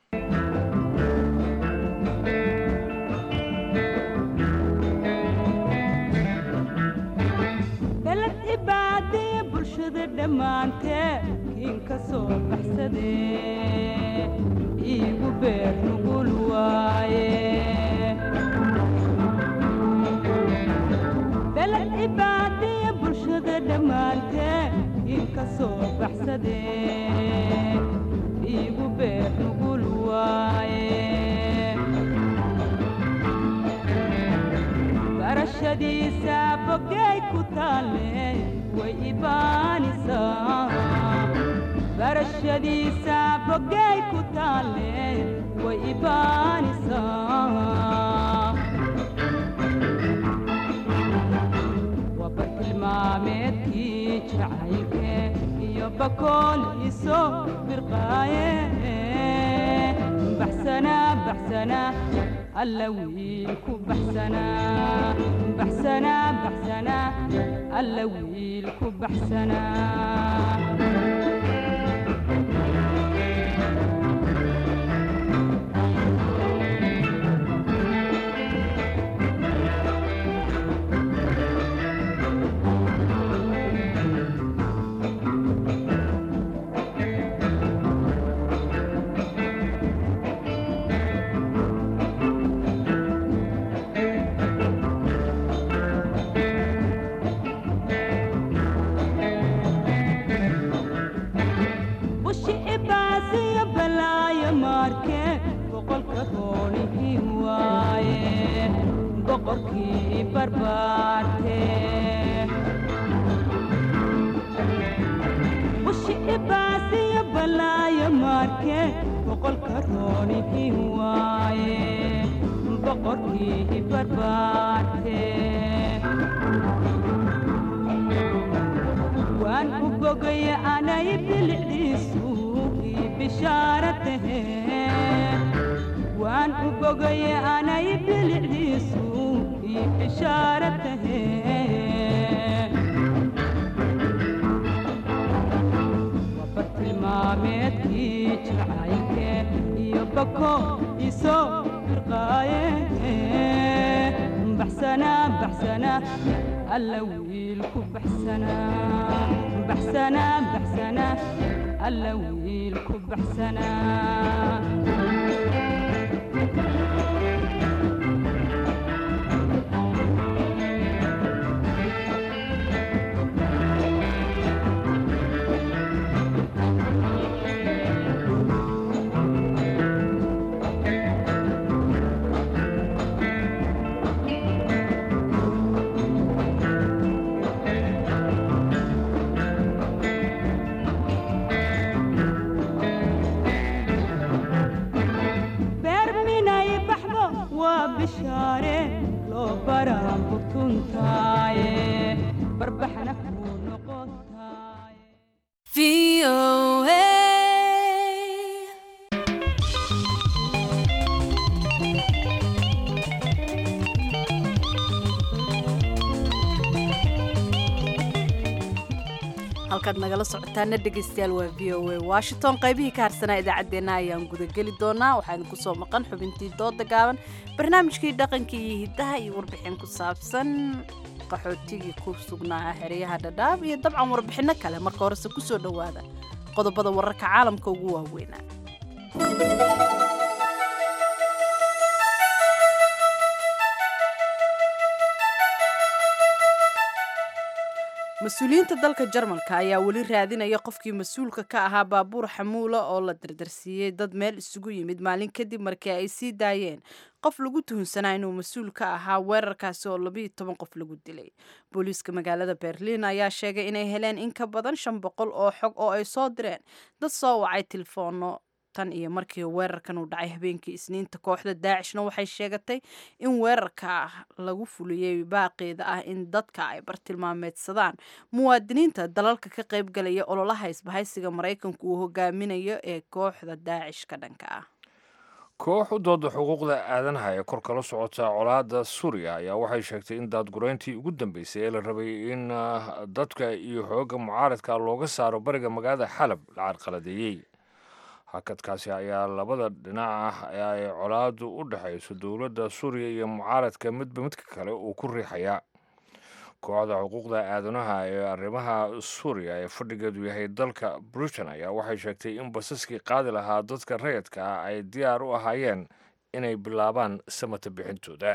beled ibaadiya bulshada dhammaantee kiin ka soo baxsadee iigu beer nugul waaye beled ibaadiya bulshada dhammaantee kiin ka soo baxsadee iigu beer nugul waaye barashadiisa bogay ku taalle way ibaanisaa barashadiisa bogay ku taalle way ibaanisaa waa bartilmaameedkii jacaylke iyo bakool iso birqaaye baxsana baxsana alla wiil ku baxsana baxsana baxsana alla wiil ku baxsana bushi ibaasiyo balaayo maarke boqolka roonihii waaye boqorkii barbaarte bushi ibaasiyo balaayo maarke boqolka roonihii waaye boqorkii barbaarte waan u bogaya anay bilicdiisu ii bishaara tahe waan u bogaya anay bilicdiisu ii bishaara tahe waa bartilmaameedkii jacaylke iyo bako isoo firqaaye baxsana baxsana alla wiil ku baxsana baxsana baxsana alla wiil ku baxsana beer minay baxdo waa bishaare loo baraan butuntaaye barbaxna kuu noqotaaye halkaad nagala socotaana dhegaystayaal waa v o a washington qaybihii ka harsanaa idaacaddeenna ayaan gudageli doonaa waxaan ku soo maqan xubintii dooda gaaban barnaamijkii dhaqanka iyo hiddaha iyo warbixin ku saabsan qaxootigii ku sugnaa xeryaha dhadhaab iyo dabcan warbixinno kale marka horese ku soo dhowaada qodobada wararka caalamka ugu waaweynaa mas-uuliyiinta dalka jarmalka ayaa weli raadinaya qofkii mas-uulka ka ahaa baabuur xamuula oo la dardarsiiyey dad meel isugu yimid maalin kadib markii ay sii daayeen qof lagu tuhunsanaa inuu mas-uul ka ahaa weerarkaasi oo labiiyo toban qof lagu dilay booliiska magaalada berliin ayaa sheegay inay heleen in ka badan shan boqol oo xog oo ay soo direen dad soo wacay tilefoono tan iyo markii weerarkan uu dhacay habeenkii isniinta kooxda daacishna waxay sheegatay in weerarka lagu fuliyey baaqeeda ah in dadka ay bartilmaameedsadaan muwaadiniinta dalalka ka qaybgalaya ololaha isbahaysiga maraykanku uu hogaaminayo ee kooxda daacish ka dhanka ah koox u dooda xuquuqda aadanaha ee kor kala socota colaadda suuriya ayaa waxay sheegtay in daadgureyntii ugu dambeysay ee la rabay in dadka iyo xoogga mucaaradka looga saaro bariga magaalada xalab la carqaladeeyey hakadkaasi ayaa labada dhinac ah ee ay colaadu u dhexayso dowladda suuriya iyo mucaaradka midba midka kale uu ku riixayaa kooxda xuquuqda aadanaha ee arrimaha suuriya ee fadhigeedu yahay dalka britain ayaa waxay sheegtay in basaskii qaadi lahaa dadka rayadka ah ay diyaar u ahaayeen inay bilaabaan samata bixintooda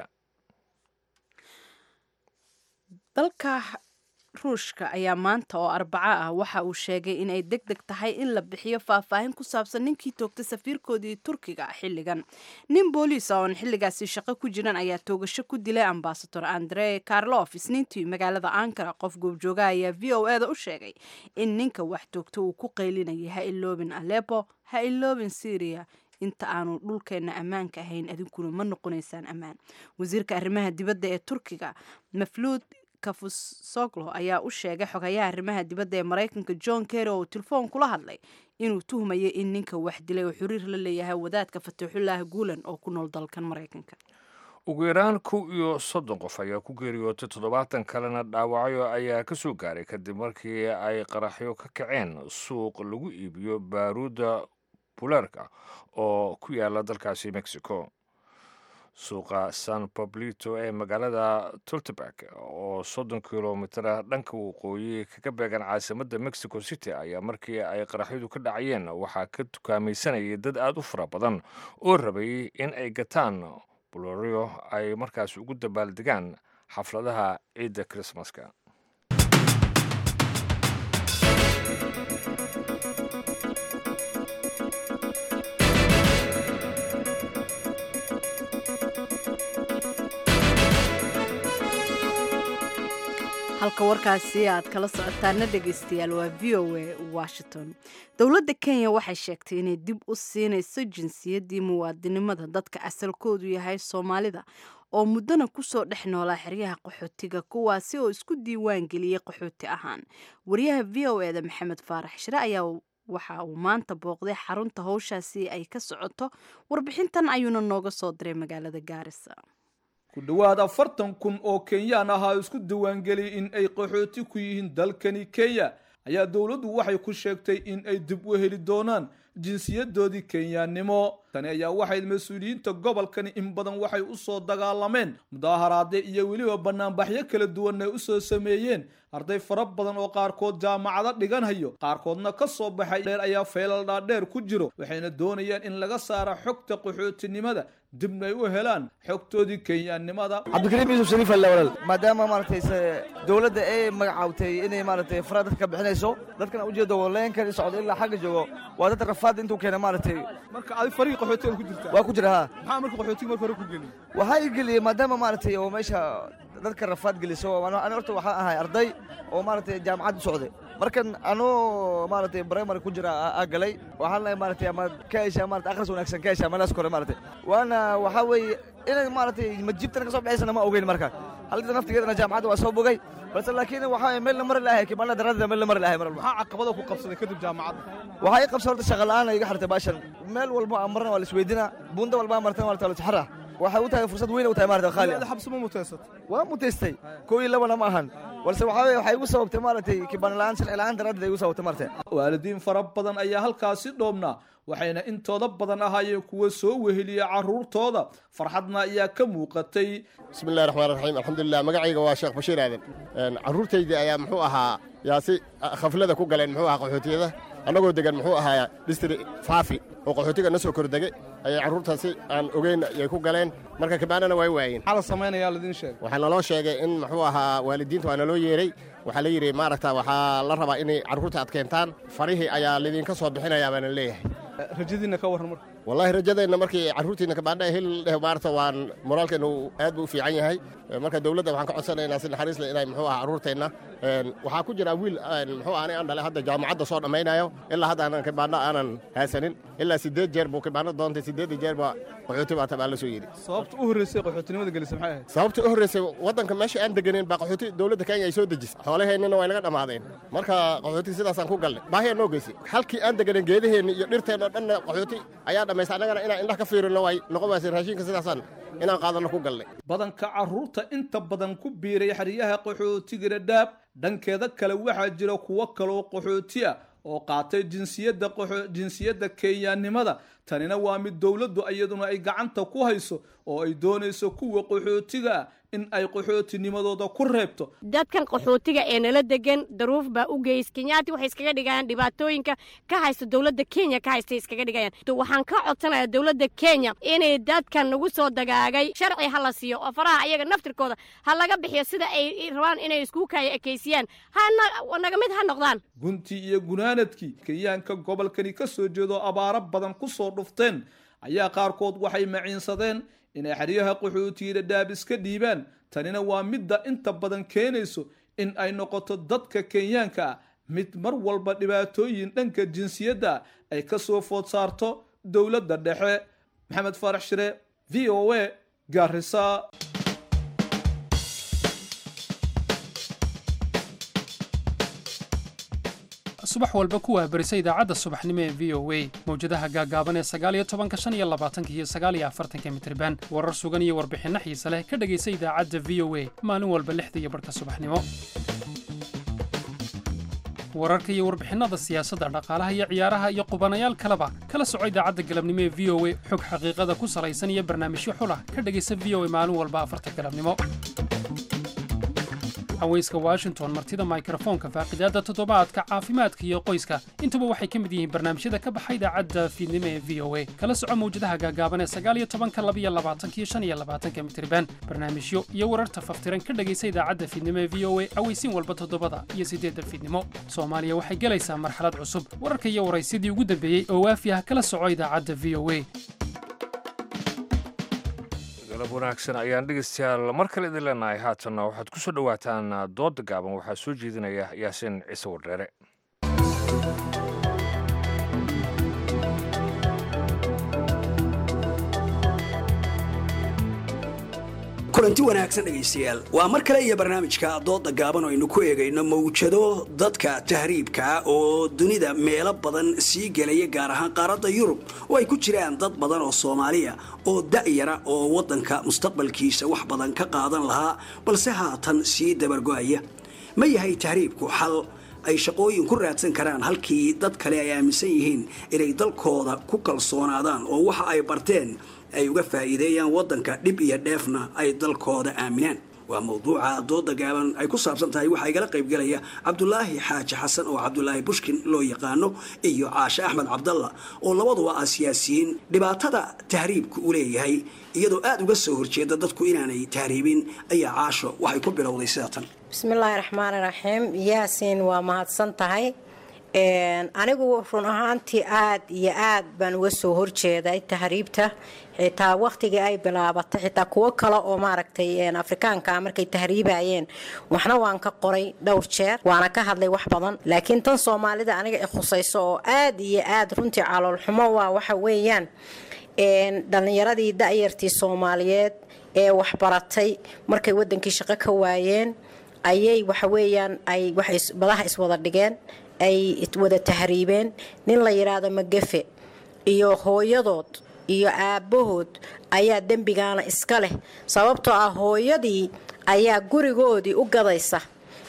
dalka ruushka ayaa maanta oo arbaco ah waxa uu sheegay in ay deg deg tahay in la bixiyo faahfaahin ku saabsan ninkii toogtay safiirkoodii turkiga xilligan nin booliis ah oon xilligaasi shaqo ku jiran ayaa toogasho ku dilay ambasador andre karlof isniintii magaalada ankara qof goobjoogaha ayaa v o e da u sheegay in ninka wax toogta uu ku qaylinayay ha iloobin alepo ha iloobin syria inta aanu dhulkeenna ammaanka ahayn adinkuna ma noqonaysaan ammaan wasiirka arrimaha dibadda ee turkiga mafluud kafusoglo ayaa u sheegay xogayaha arrimaha dibadda ee maraykanka john kerry oo uu telefoon kula hadlay inuu tuhmayo in ninka wax dilay oo xiriir la leeyahay wadaadka fataxullah guulan oo ku nool dalkan maraykanka ugu yaraan kow iyo soddon qof ayaa ku geeriyootay toddobaatan kalena dhaawacyo ayaa ka soo gaaray kadib markii ay qaraxyo ka kaceen suuq lagu iibiyo baaruudda buleerka oo ku yaala dalkaasi mexico suuqa san bablito ee magaalada tultebak oo soddon kilomitara dhanka waqooyi kaga beegan caasimadda mexico city ayaa markii ay qaraxyadu ka dhacayeen waxaa ka tukaamaysanayay dad aada u fara badan oo rabay in ay gataan bulooryo ay markaas ugu dabaaldegaan xafladaha ciidda krismaska halka warkaasi aad kala socotaana dhegaystayaal waa v o a washington dowladda kenya waxay sheegtay inay dib u siinayso jinsiyaddii muwaadinimada dadka asalkoodu yahay soomaalida oo muddana kusoo dhex noolaa xeryaha qaxootiga kuwaasi oo isku diiwaan geliyey qaxooti ahaan wariyaha v o eda maxamed faarax shire ayaa waxa uu maanta booqday xarunta howshaasi ay ka socoto warbixintan ayuuna nooga soo diray magaalada gaarisa ku dhowaad afartan kun oo kenyaan ahaa isku diiwaangeliyay in ay qaxooti ku yihiin dalkani kenya ayaa dowladdu waxay ku sheegtay in ay dib u heli doonaan jinsiyadoodii kenyaannimo tani ayaa waxay mas-uuliyiinta gobolkani in badan waxay u soo dagaalameen mudaaharaade iyo weliba banaanbaxyo kala duwan ay u soo sameeyeen arday fara badan oo qaarkood jaamacado dhiganhayo qaarkoodna ka soo baxay dheer ayaa feelal dhaadheer ku jiro waxayna doonayaan in laga saara xogta qaxootinimada dibna ay u helaan xogtoodii kenyaannimada cabdikariim yuusuf shariif alle walaal maadaama maaragtay dowladda ay magacaawtay inay maaragtay fara dadka ka bixinayso dadkana ujeedo waleenkan socdo ilaa xagga joogo waa dad rafaad intuu keena maaragtay marka adi farii qaxootiga ku jirta waa ku jira ha maxaa marka qaxootiga marka hore ku geliy waxaa i geliyey maadaama maaragtay oo meesha dadka rafaad geliso ani horta waxaan ahay arday oo maaragtay jaamacad u socday markan anuu maaragtay primary ku jira aa galay waxaan lehay maaragtay ama ka heshaa maaragtay akhris wanaagsan ka heshaa meelaas kore maaragtay waana waxaa weeye inay maaragtay majibtana ka soo baxaysana ma ogeyn marka halida naftigeedana jaamacadda waa soo bogay balse laakiin waxaa meel la mari lahay kimaana daraadada meel la mari lahay mar walba maxaa caqabada ku qabsaday kadib jaamacadda waxaa ii qabsa horta shaqa la'aan iga xirtay baashan meel walba aan marna waa la isweydina buunda walba aan martana waa la waxay u tahay fursad weyn u tahay maarata khaali xabsi ma mutaysat waa mutaystay kow iyo labana ma ahan balse waxaa weye waxay igu sababtay maaragtay kibaan la-aan sharci la-aan daraaddeed ay igu sababtay maaragtay waalidiin fara badan ayaa halkaasi dhoobnaa waxayna intooda badan ahaayeen kuwa soo weheliya caruurtooda farxadna ayaa ka muuqatay bismillahi raxmaan raxiim alxamdulilah magacayga waa sheekh bashiir aadan carruurtayda ayaa muxuu ahaa yaa si khaflada ku galeen muxuu ahaa qaxootiyada annagoo degan muxuu ahaa distri faafi oo qaxootiga na soo kordegay ayay carruurtaasi aan ogeyn ayay ku galeen marka kabaanana way waayeen maxaa la samaynayaa ladiin sheegay waxaa naloo sheegay in muxuu ahaa waalidiinta waa naloo yeeray waxaa la yidhi maaragta waxaa la rabaa inay carruurta ad keentaan farihii ayaa lidinka soo bixinayaa baana leeyahay rajadiinna ka warran marka wallaahi rajadeenna markii carruurtiina kabaandha hel dheh maarata waan moraalkeennu aad buu u fiican yahay marka dowladda waxaan ka codsanaynaa si naxariis leh inay muxuu ahaa carruurteenna waxaa ku jira wiil muxuu aanay aan dhalay hadda jaamacadda soo dhammaynayo ilaa hadda aanan kabaandha aanan haysanin ilaa siddeed jeer buu kabaandha doontay siddeedda jeer baa qaxooti baa tabaan la soo yidhi sababta u horreysay qaxootinimada gelisay maxay ahayd sababta u horreysay waddanka meesha aan deganeyn baa qaxooti dowladda kenya ay soo dejisay xoolaheennina way naga dhammaadeen marka qaxooti sidaasaan ku galnay baahiyaa noo geysay halkii aan deganen geedaheenni iyo dhirteenno dhanna qaxooti ayaa dhammaystay annagana inaan indhaha ka fiirino way noqon waysay raashinka sidaasaan inaan qaadanno ku galnay badanka carruurta inta badan ku biiray xeryaha qaxootiga dhadhaab dhankeeda kale waxaa jira kuwo kaloo qaxooti ah oo qaatay jinsiyadda jinsiyadda kenyaannimada tanina waa mid dowladdu iyaduna ay gacanta ku hayso oo ay doonayso kuwa qaxootiga ah in ay qaxootinimadooda ku reebto dadkan qaxootiga ee nala degan daruuf baa u geys kenyaati waxay iskaga dhigayaan dhibaatooyinka ka haysta dowladda kenya ka haystay iskaga dhigayaan waxaan ka codsanayaa dowladda kenya inay dadkan nagu soo dagaagay sharci ha la siiyo oo faraha ayaga naftirkooda ha laga bixiyo sida ay rabaan inay isku kaya ekeysiyaan hanaga mid ha noqdaan guntii iyo gunaanadkii kenyaanka gobolkani ka soo jeedo abaaro badan ku soo dhufteen ayaa qaarkood waxay maciinsadeen inay xeryaha qaxootiga dhadhaab iska dhiibaan tanina waa midda inta badan keenayso in ay noqoto dadka kenyaanka ah mid mar walba dhibaatooyin dhanka jinsiyadda ay ka soo food saarto dowladda dhexe maxamed faarax shire v o a gaarisa subax walba ku waabarisa idaacadda subaxnimo ee v o a mawjadaha gaagaaban ee sagaaliyo tobanka shan iyo labaatanka iyo sagaaliyo afartanka mitriban warar sugan iyo warbixinno xiise leh ka dhegaysa idaacadda v o a maalin walba lixda iyo barhka subaxnimo wararka iyo warbixinnada siyaasadda dhaqaalaha iyo ciyaaraha iyo qubanayaal kaleba kala soco idaacadda galabnimo ee v o a xog xaqiiqada ku salaysan iyo barnaamijyo xulah ka dhegaysa v o a maalin walba afarta galabnimo haweyska washington martida mikrofoonka faaqidaadda toddobaadka caafimaadka iyo qoyska intuba waxay ka mid yihiin barnaamijyada ka baxa idaacadda fiidnimo ee v o a kala soco mawjadaha gaagaaban ee sagaaliyo tobanka labiyo labaatanka iyo shan iyo labaatanka mitriban barnaamijyo iyo wararta faftiran ka dhegaysa idaacadda fiidnimo ee v o a aweysiin walba toddobada iyo siddeedda fiidnimo soomaaliya waxay gelaysaa marxalad cusub wararka iyo waraysidii ugu dambeeyey oo waafi ah kala soco idaacadda v o a galab wanaagsan ayaan dhegeystayaal mar kale idin leenahay haatanna waxaad ku soo dhowaataan doodda gaaban waxaa soo jeedinaya yaasiin ciise wardheere kulanti wanaagsan dhegaystayaal waa mar kale iyo barnaamijka dooda gaaban oo aynu ku eegayno mawjado dadka tahriibka oo dunida meelo badan sii gelaya gaar ahaan qaaradda yurub oo ay ku jiraan dad badan oo soomaaliya oo da'yara oo waddanka mustaqbalkiisa wax badan ka qaadan lahaa balse haatan sii dabargo'aya ma yahay tahriibku xal ay shaqooyin ku raadsan karaan halkii dad kale ay aaminsan yihiin inay dalkooda ku kalsoonaadaan oo waxa ay barteen ay uga faa'iideeyaan waddanka dhib iyo dheefna ay dalkooda aaminaan waa mawduuca dooda gaaban ay ku saabsan tahay waxaa igala qaybgelaya cabdulaahi xaaji xasan oo cabdulaahi bushkin loo yaqaano iyo caashe axmed cabdalla oo labaduba ah siyaasiyiin dhibaatada tahriibka u leeyahay iyadoo aada uga soo horjeeda dadku inaanay tahriibin ayaa caasho waxay ku bilowday sida tan bismillaahi raxmaani raxiim yaasiin waa mahadsan tahay anigu run ahaantii aad iyo aad baan uga soo horjeeday tahriibta xitaa wakhtigii ay bilaabatay xitaa kuwo kale oo maaragtay afrikaanka markay tahriibayeen waxna waan ka qoray dhowr jeer waana ka hadlay wax badan laakiin tan soomaalida aniga i khusayso oo aad iyo aad runtii caloolxumo waa waxa weeyaan dhallinyaradii da'yartii soomaaliyeed ee waxbaratay markay wadankii shaqo ka waayeen ayay waxa weeyaan ay badaha iswada dhigeen ay wada tahriibeen nin la yidhaahdo magafe iyo hooyadood iyo aabbahood ayaa dembigaana iska leh sababtoo ah hooyadii ayaa gurigoodii u gadaysa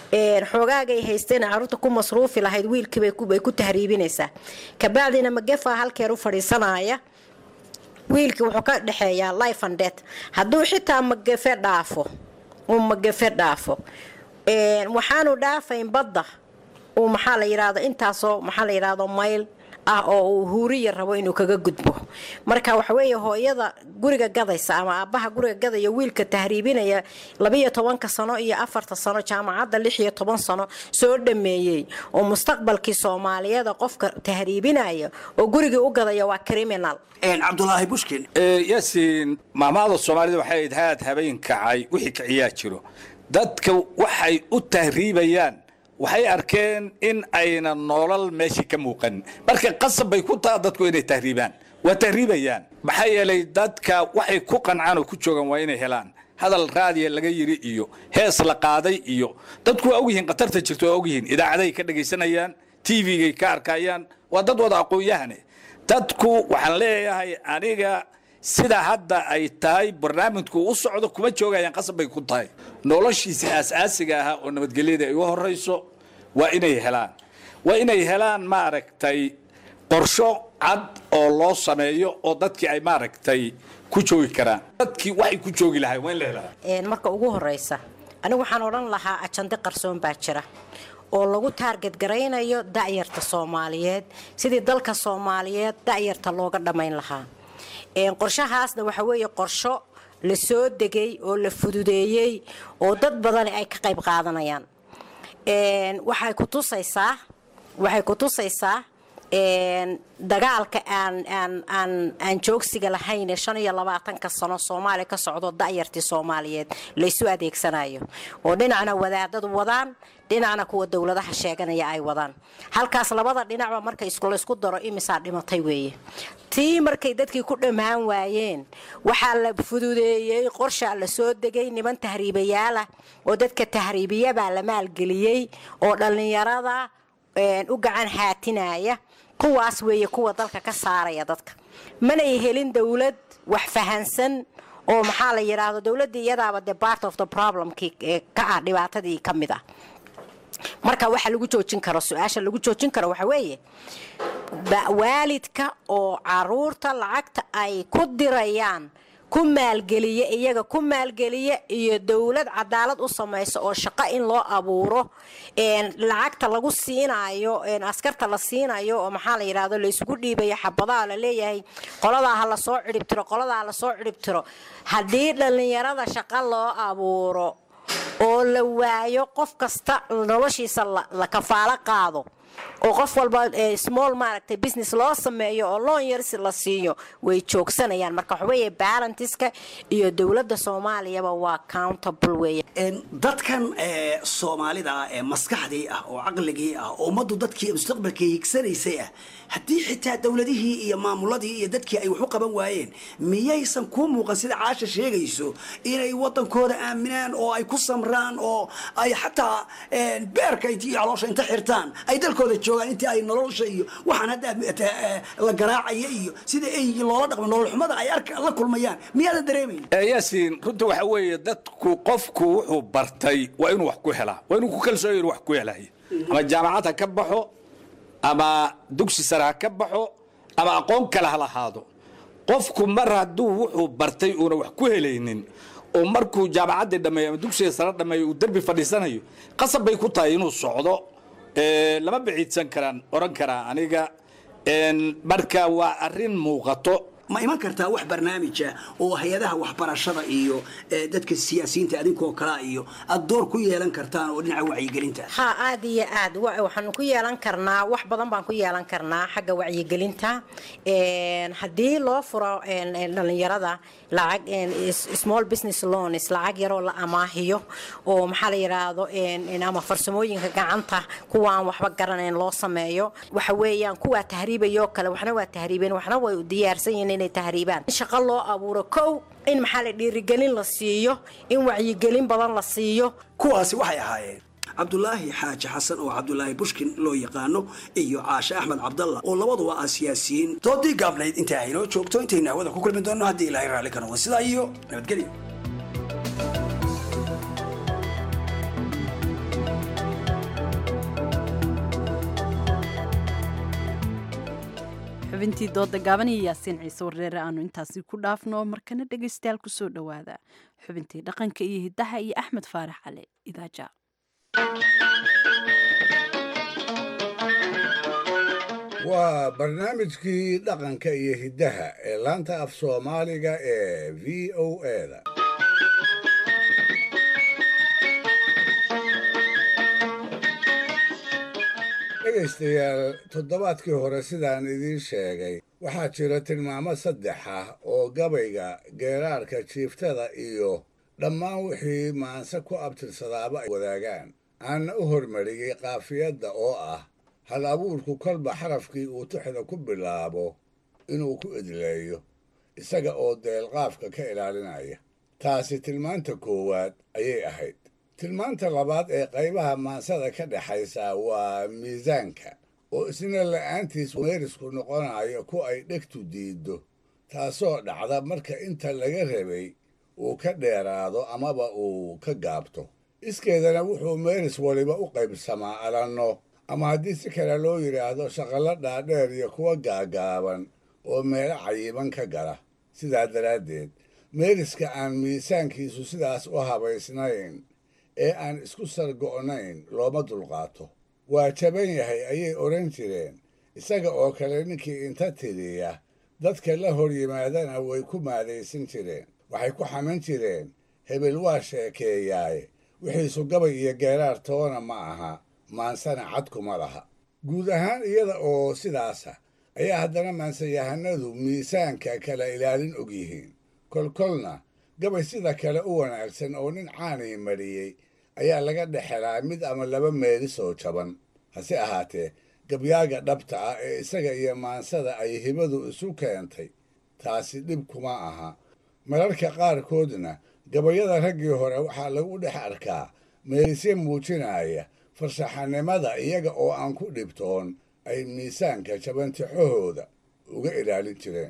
xoogaagay haysteen caruurta ku masruufi lahayd wiilkiibay ku tahriibinaysaa kabacdina magefa halkeer u fadhiisanaya wiilkii wuxuu ka dhexeeyaa life and death hadduu xitaa magefe dhaafo uu magefe dhaafo waxaanu dhaafayn badda uu maxaa la yidhaahdo intaasoo maxaa la yidhaahdo mayl ah oo uu huuriya rabo inuu kaga gudbo marka waxa weeye hooyada guriga gadaysa ama aabbaha guriga gadaya wiilka tahriibinaya labiyo tobanka sano iyo afarta sano jaamacadda lix iyo toban sano soo dhameeyey oo mustaqbalkii soomaaliyeeda qofka tahriibinaya oo gurigii u gadaya waa criminal cabdulaahi bushkin yaasiin maamaada soomaalida waxay ahayd haad habeen kacay wixii kiciyaa jiro dadka waxay u tahriibayaan waxay arkeen in ayna nolol meeshii ka muuqanin marka qasab bay ku taha dadku inay tahriibaan waa tahriibayaan maxaa yeelay dadka waxay ku qancaan oo ku joogaan waa inay helaan hadal raadiya laga yiri iyo hees la qaaday iyo dadku waa ogyihiin khatarta jirto waa ogyihiin idaacaday ka dhagaysanayaan tvgay ka arkayaan waa dad wada aqoon-yahane dadku waxaan leeyahay aniga sida hadda ay tahay barnaamijku u socdo kuma joogayaan qasab bay ku tahay noloshiisa aas-aasiga ahaa oo nabadgelyada ay u horayso waa inay helaan waa inay helaan maaragtay qorsho cad oo loo sameeyo oo dadkii ay maaragtay ku joogi karaan dadkii waxay ku joogi lahay waa in la helaa marka ugu horeysa anigu waxaan odhan lahaa ajande qarsoon baa jira oo lagu taarget garaynayo da'yarta soomaaliyeed sidii dalka soomaaliyeed da'yarta looga dhammayn lahaa qorshahaasna waxa weeye qorsho la soo degay oo la fududeeyey oo dad badani ay ka qayb qaadanayaan waxay ku tusaysaa waxay ku tusaysaa dagaalka aan aan aan aan joogsiga lahayn ee shan iyo labaatanka sano soomaaliya ka socdo da'yartii soomaaliyeed laysu adeegsanayo oo dhinacna wadaadadu wadaan dhinacna kuwa dowladaha sheeganaya ay wadaan halkaas labada dhinacba marka laysku daro imisaa dhimatay weeye tii markay dadkii ku dhammaan waayeen waxaa la fududeeyey qorshaa la soo degay niman tahriibayaalah oo dadka tahriibiyabaa la maalgeliyey oo dhallinyarada u gacan haatinaya kuwaas weeye kuwa dalka ka saaraya dadka manay helin dowlad wax fahansan oo maxaa la yidhaahdo dowladda iyadaaba de part of the problemkii ka ah dhibaatadii ka mid ah marka waxa lagu joojin karo su-aasha lagu joojin karo waxa weeye waalidka oo caruurta lacagta ay ku dirayaan ku maalgeliya iyaga ku maalgeliya iyo dowlad cadaalad u samaysa oo shaqo in loo abuuro lacagta lagu siinayo askarta la siinayo oo maxaa la yidhahdo laysugu dhiibayo xabadaha la leeyahay qoladaa ha lasoo cidhibtiro qoladaa lasoo cidhibtiro haddii dhallinyarada shaqo loo abuuro oo la waayo qof kasta noloshiisa la kafaalo qaado oo qof walba small maaragtay business loo sameeyo oo loon yarsi la siiyo way joogsanayaan marka waxaweeye balantiska iyo dowladda soomaaliyaba waa countable weeye dadkan soomaalida ah ee maskaxdii ah oo caqligii ah oo ummaddu dadkii mustaqbalkii higsanaysay ah haddii xitaa dowladihii iyo maamuladii iyo dadkii ay wax u qaban waayeen miyaysan kuu muuqan sida caasha sheegayso inay wadankooda aaminaan oo ay ku samraan oo ay xataa beerka iyo caloosha inta xirtaan ay dalkooda joogaan intii ay nolosha iyo waxaan hadda la garaacaya iyo sida eygii loola dhaqmo nolol xumada ay la kulmayaan miyaadan dareemayn yaasiin runta waxa weeye dadku qofku wuxuu bartay waa inuu wax ku helaa waa inuu ku kalsooyo inuu wax ku helayo ama jaamacad ha ka baxo ama dugsi sare ha ka baxo ama aqoon kale ha lahaado qofku mar hadduu wuxuu bartay uuna wax ku helaynin oo markuu jaamacaddii dhammeeyo ama dugsiga sare dhammeeyo uu derbi fadhiisanayo qasab bay ku tahay inuu socdo lama biciidsan karaan oran karaa aniga marka waa arrin muuqato ma iman kartaa wax barnaamija oo hay-adaha waxbarashada iyo dadka siyaasiyiinta adinkoo kalea iyo aad door ku yeelan kartaan oo dhinaca wacyigelinta ha aad iyo aad waxaanu ku yeelan karnaa wax badan baan ku yeelan karnaa xagga wacyigelinta haddii loo furo dhalinyarada lacag small business loans lacag yaroo la amaahiyo oo maxaa la yidhaahdo ama farsamooyinka gacanta kuwaan waxba garanayn loo sameeyo waxa weeyaan kuwaa tahriibayoo kale waxna waa tahriibeen waxna way diyaarsan yihiin inay tahriibaan in shaqo loo abuuro kow in maxaa la dhiirigelin la siiyo in wacyigelin badan la siiyo kuwaasi waxay ahaayeen cabdulaahi xaaji xasan oo cabdulaahi bushkin loo yaqaano iyo caashe axmed cabdalla oo labaduba ah siyaasiyiin doodii gaabnayd inta aynoo joogto intaynu hawada ku kulmi doonno haddii ilaahay raalli ka noqdo sidaa iyo nabadgelyo xubintii dooda gaaban iyo yaasiin ciise wareere aanu intaasi ku dhaafno markana dhegaystayaal kusoo dhowaada xubintii dhaqanka iyo hiddaha iyo axmed faarax cali idaaja waa barnaamijkii dhaqanka iyo hiddaha ee laanta af soomaaliga ee v o eda dhegaystayaal toddobaadkii hore sidaan idiin sheegay waxaa jira tilmaamo saddex ah oo gabayga geeraarka jiiftada iyo dhammaan wixii maanse ku abtirsadaaba ay wadaagaan aanna u hormariyey qaafiyadda oo ah hal abuurku kolba xarafkii uu tuxda ku bilaabo inuu ku idleeyo isaga oo deelqaafka ka ilaalinaya taasi tilmaanta koowaad ayay ahayd tilmaanta labaad ee qaybaha maansada ka dhexaysa waa miisaanka oo isna la'aantiis meerisku noqonayo ku ay dhegtu diiddo taasoo dhacda marka inta laga rabay uu ka dheeraado amaba uu ka gaabto iskeedana wuxuu meeris waliba u qaybsamaa alanno ama haddii si kale loo yidhaahdo shaqallo dhaadheer iyo kuwa gaagaaban oo meelo cayiban ka gala sidaa daraaddeed meeriska aan miisaankiisu sidaas u habaysnayn ee aan isku sargo'nayn looma dulqaato waa jaban yahay ayay odhan jireen isaga oo kale ninkii inta tiriya dadka la hor yimaadana way ku maadaysan jireen waxay ku xamin jireen hebel waa sheekeeyaaye wixiisu gabay iyo geeraar toona ma aha maansana cadkuma laha guud ahaan iyada oo sidaasa ayaa haddana maansayahanadu miisaanka kala ilaalin og yihiin kolkolna gabay sida kale u wanaagsan oo nin caanii mariyey ayaa laga dhexelaa mid ama laba meelis oo jaban hase ahaatee gabyaaga dhabta ah ee isaga iyo maansada ay hibadu isu keentay taasi dhib kuma aha mararka qaarkoodna gabayada raggii hore waxaa lagu dhex arkaa meelisye muujinaya farshaxanimada iyaga oo aan ku dhibtoon ay miisaanka jabantixahooda uga ilaalin jireen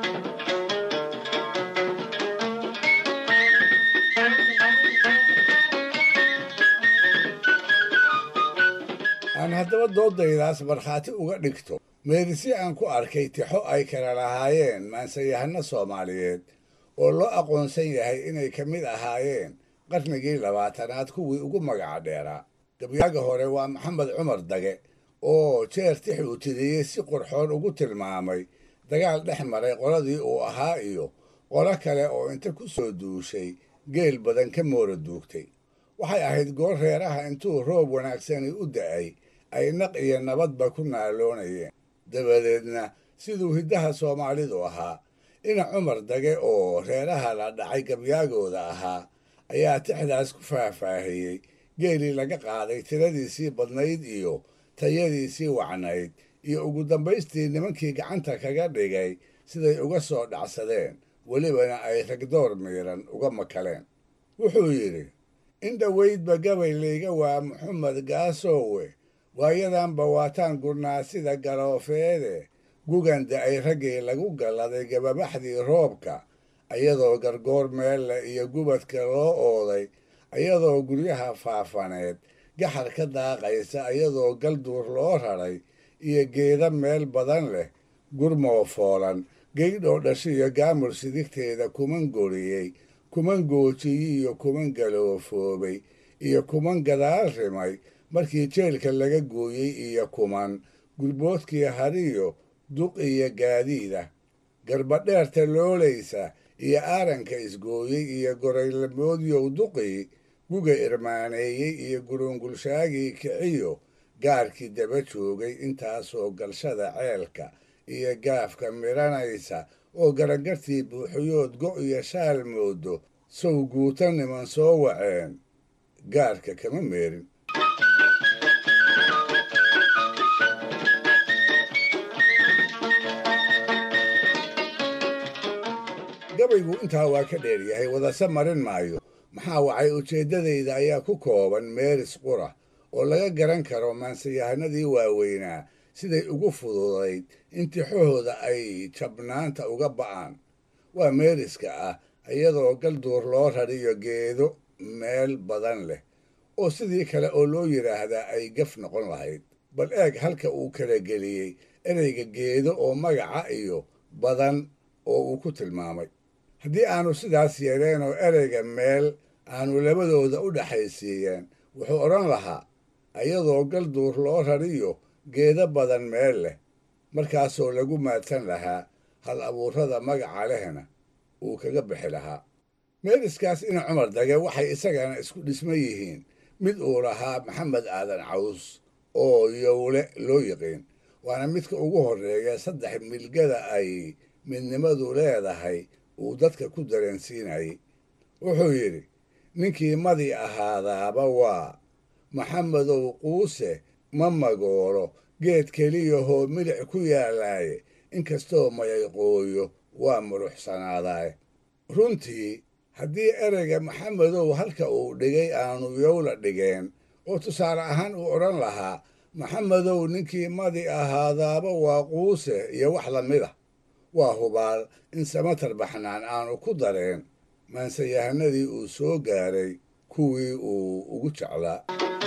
aan haddaba doodaydaas markhaati uga dhigto meelisye aan ku arkay tixo ay kala lahaayeen maansayahano soomaaliyeed oo loo aqoonsan yahay inay ka mid ahaayeen qarnigii labaatanaad kuwii ugu magaca dheeraa gabyaaga hore waa maxamed cumar dage oo jeer tix uu tiriyey si qurxoon ugu tilmaamay dagaal dhex maray qoladii uu ahaa iyo qolo kale oo inta ku soo duushay geel badan ka moora duugtay waxay ahayd goor reeraha intuu roob wanaagsani u da'ay ay naq iyo nabadba ku naaloonayeen dabadeedna siduu hiddaha soomaalidu ahaa ina cumar dage oo reeraha la dhacay gabyaagooda ahaa ayaa tixdaas ku faahfaahiyey geelii laga qaaday tiradiisii badnayd iyo tayadiisii wacnayd iyo ugu dambaystii nimankii gacanta kaga dhigay siday uga soo dhacsadeen welibana ay ragdoor miiran uga makaleen wuxuu yidhi in dhoweydba gabay layga waa maxamed gaasoowe waayadanba waataan gurnaa sida galoofeede guganda ay raggii lagu galladay gababaxdii roobka ayadoo gargoor meelle iyo gubadka loo ooday ayadoo guryaha faafaneed gaxar ka daaqaysa ayadoo galduur loo raray iyo geeda meel badan leh gurmoo foolan geydhoo dhasho iyo gaamur sidigteeda kuman goriyey kuman goojiyey iyo kuman galoofoobay iyo kuman gadaal rimay markii jeelka laga gooyey iyo kuman gurboodkii hariyo duq iyo gaadiida garbadheerta loolaysa iyo aaranka isgooyey iyo goraylamoodyow duqii guga irmaaneeyey iyo gurungulshaagii kiciyo gaarkii daba joogay intaasoo galshada ceelka iyo gaafka midhanaysa oo garangartii buuxiyood go' iyo shaal moodo sow guuta niman soo waceen gaarka kama meerin gabaygu intaa waa ka dheeryahay wadase marin maayo maxaa wacay ujeeddadayda ayaa ku kooban meeris qura oo laga garan karo maansayahanadii waaweynaa siday ugu fududayd in tixahooda ay jabnaanta uga ba'aan waa meeriska ah iyadoo galduur loo rariyo geedo meel badan leh oo sidii kale oo loo yidhaahdaa ay gaf noqon lahayd bal eeg halka uu kala geliyey ereyga geedo oo magaca iyo badan oo uu ku tilmaamay haddii aanu sidaas yeeleen oo ereyga meel aanu labadooda u dhexaysiiyeen wuxuu odhan lahaa iyadoo galduur loo rariyo geedo badan meel leh markaasoo lagu maadsan lahaa hal abuurrada magaca lehna uu kaga bixi lahaa meeliskaas ina cumar dage waxay isagana isku dhisma yihiin mid uu lahaa maxamed aadan caws oo yowle loo yiqiin waana midka ugu horreeya saddex milgada ay midnimadu leedahay uu dadka ku dareensiinayay wuxuu yidhi ninkii madi ahaadaaba waa maxamedow quuse ma magoolo geed keliyahoo milic ku yaalaaye inkastoo mayayqooyo waa muruxsanaadaaye runtii haddii ereyga maxamedow halka uu dhigay aanu yowla dhigeen oo tusaale ahaan uu odhan lahaa maxamedow ninkii madi ahaadaaba waa quuse iyo wax la mid a waa hubaal in samatar baxnaan aanu ku dareen maansayahanadii uu soo gaaray kuwii uu ugu jeclaa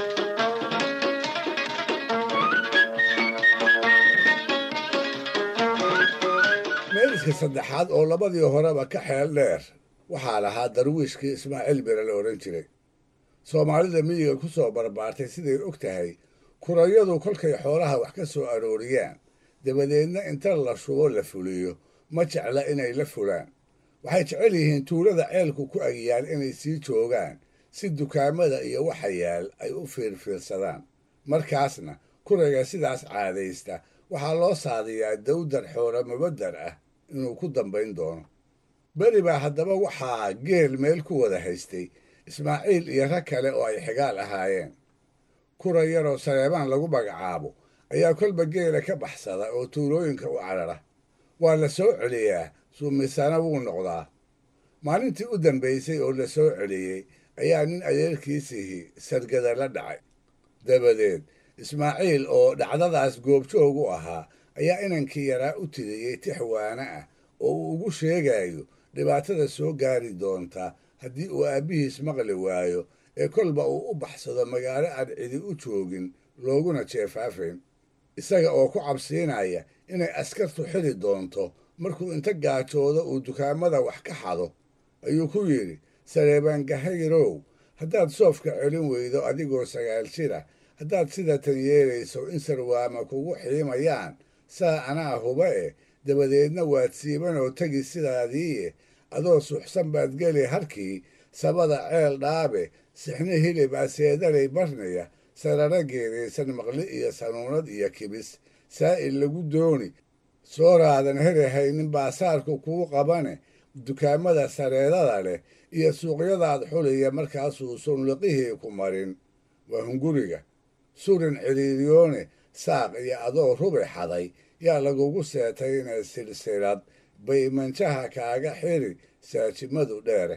meeliska saddexaad oo labadii horeba ka xeel dheer waxaa lahaa darwiishkii ismaaciil bere la odhan jiray soomaalida miyiga ku soo barbaartay siday og tahay kurayadu kolkay xoolaha wax ka soo arooriyaan dabadeedna inta la shubo la fuliyo ma jecla inay la fulaan waxay jecel yihiin tuulada ceelku ku agyaal inay sii joogaan si dukaamada iyo waxa yaal ay u fiirfiirsadaan markaasna kurayga sidaas caadaysta waxaa loo saadiyaa dawdar xoolo mabadar ah inuu ku dambayn doono beri baa haddaba waxaa geel meel ku wada haystay ismaaciil iyo rag kale oo ay xigaal ahaayeen kura yaroo saleebaan lagu magacaabo ayaa kolba geela ka baxsada oo tuulooyinka u carara waa la soo celiyaa suumisana wuu noqdaa maalintii u dambaysay oo la soo celiyey ayaa nin adeerkiisihii sargada la dhacay dabadeed ismaaciil oo dhacdadaas goobjoog u ahaa ayaa inankii yaraa u tiriyey tix waana ah oo uu ugu sheegayo dhibaatada soo gaari doonta haddii uu aabbihiis maqli waayo ee kolba uu u baxsado magaalo aan cidi u joogin looguna jeefaafayn isaga oo ku cabsiinaya inay askartu xili doonto markuu inta gaajoodo uu dukaamada wax ka xado ayuu ku yidhi sareebangahayrow haddaad soofka celin weydo adigoo sagaal jira haddaad sidatan yeelayso in sarwaama kugu xiimayaan saa anaa huba eh dabadeedna waad siiban oo tegi sidaadiie adoo suxsan baad geli harkii sabada ceel dhaabe sixni hilib aseedalay barnaya sarara geedaysan maqli iyo sanuunad iyo kibis saa'il lagu dooni sooraadan herahaynin baasaarku kuu qabane dukaamada sareedada leh iyo suuqyadaad xuliya markaasuu sunliqihii ku marin waa hunguriga surin ciriiriyoone saaq iyo adoo rubi xaday yaa lagugu seetayna silsilad bay manjaha kaaga xiri saajimadu dheere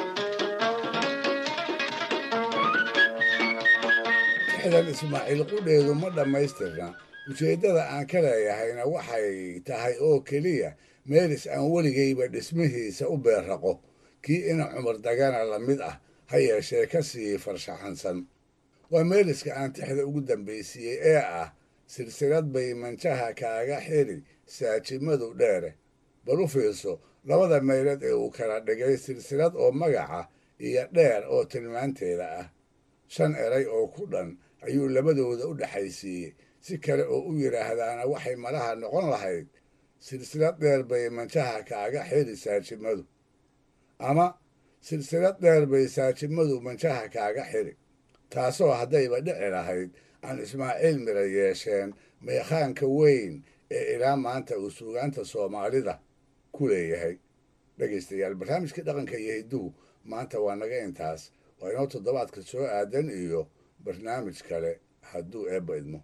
tixdan ismaaciil qudheedu ma dhammaystirna ujeeddada aan ka leeyahayna waxay tahay oo keliya meelis aan weligayba dhismihiisa u beerraqo kii ina cumar dagana la mid ah ha yeeshee ka sii farshaxansan waa meeliska aan tixda ugu dambaysiiyey ee ah silsilad bay manjaha kaaga xiri saajimadu dheere bal u fiirso labada meelood ee uu kala dhigay silsilad oo magaca iyo dheer oo tilmaanteeda ah shan eray oo ku dhan ayuu labadooda u dhexaysiiyey si kale oo u yidhaahdaana waxay malaha noqon lahayd silsilad dheer bay manjaha kaaga xiri saajimadu ama silsilad dheer bay saajimadu manjaha kaaga xiri taasoo haddayba dhici lahayd aan ismaaciil mira yeesheen meekhaanka weyn ee ilaa maanta uu suugaanta soomaalida ku leeyahay dhegaystayaal barnaamijka dhaqanka iyo hidduhu maanta waa naga intaas waa inoo toddobaadka soo aadan iyo barnaamij kale hadduu eebba idmo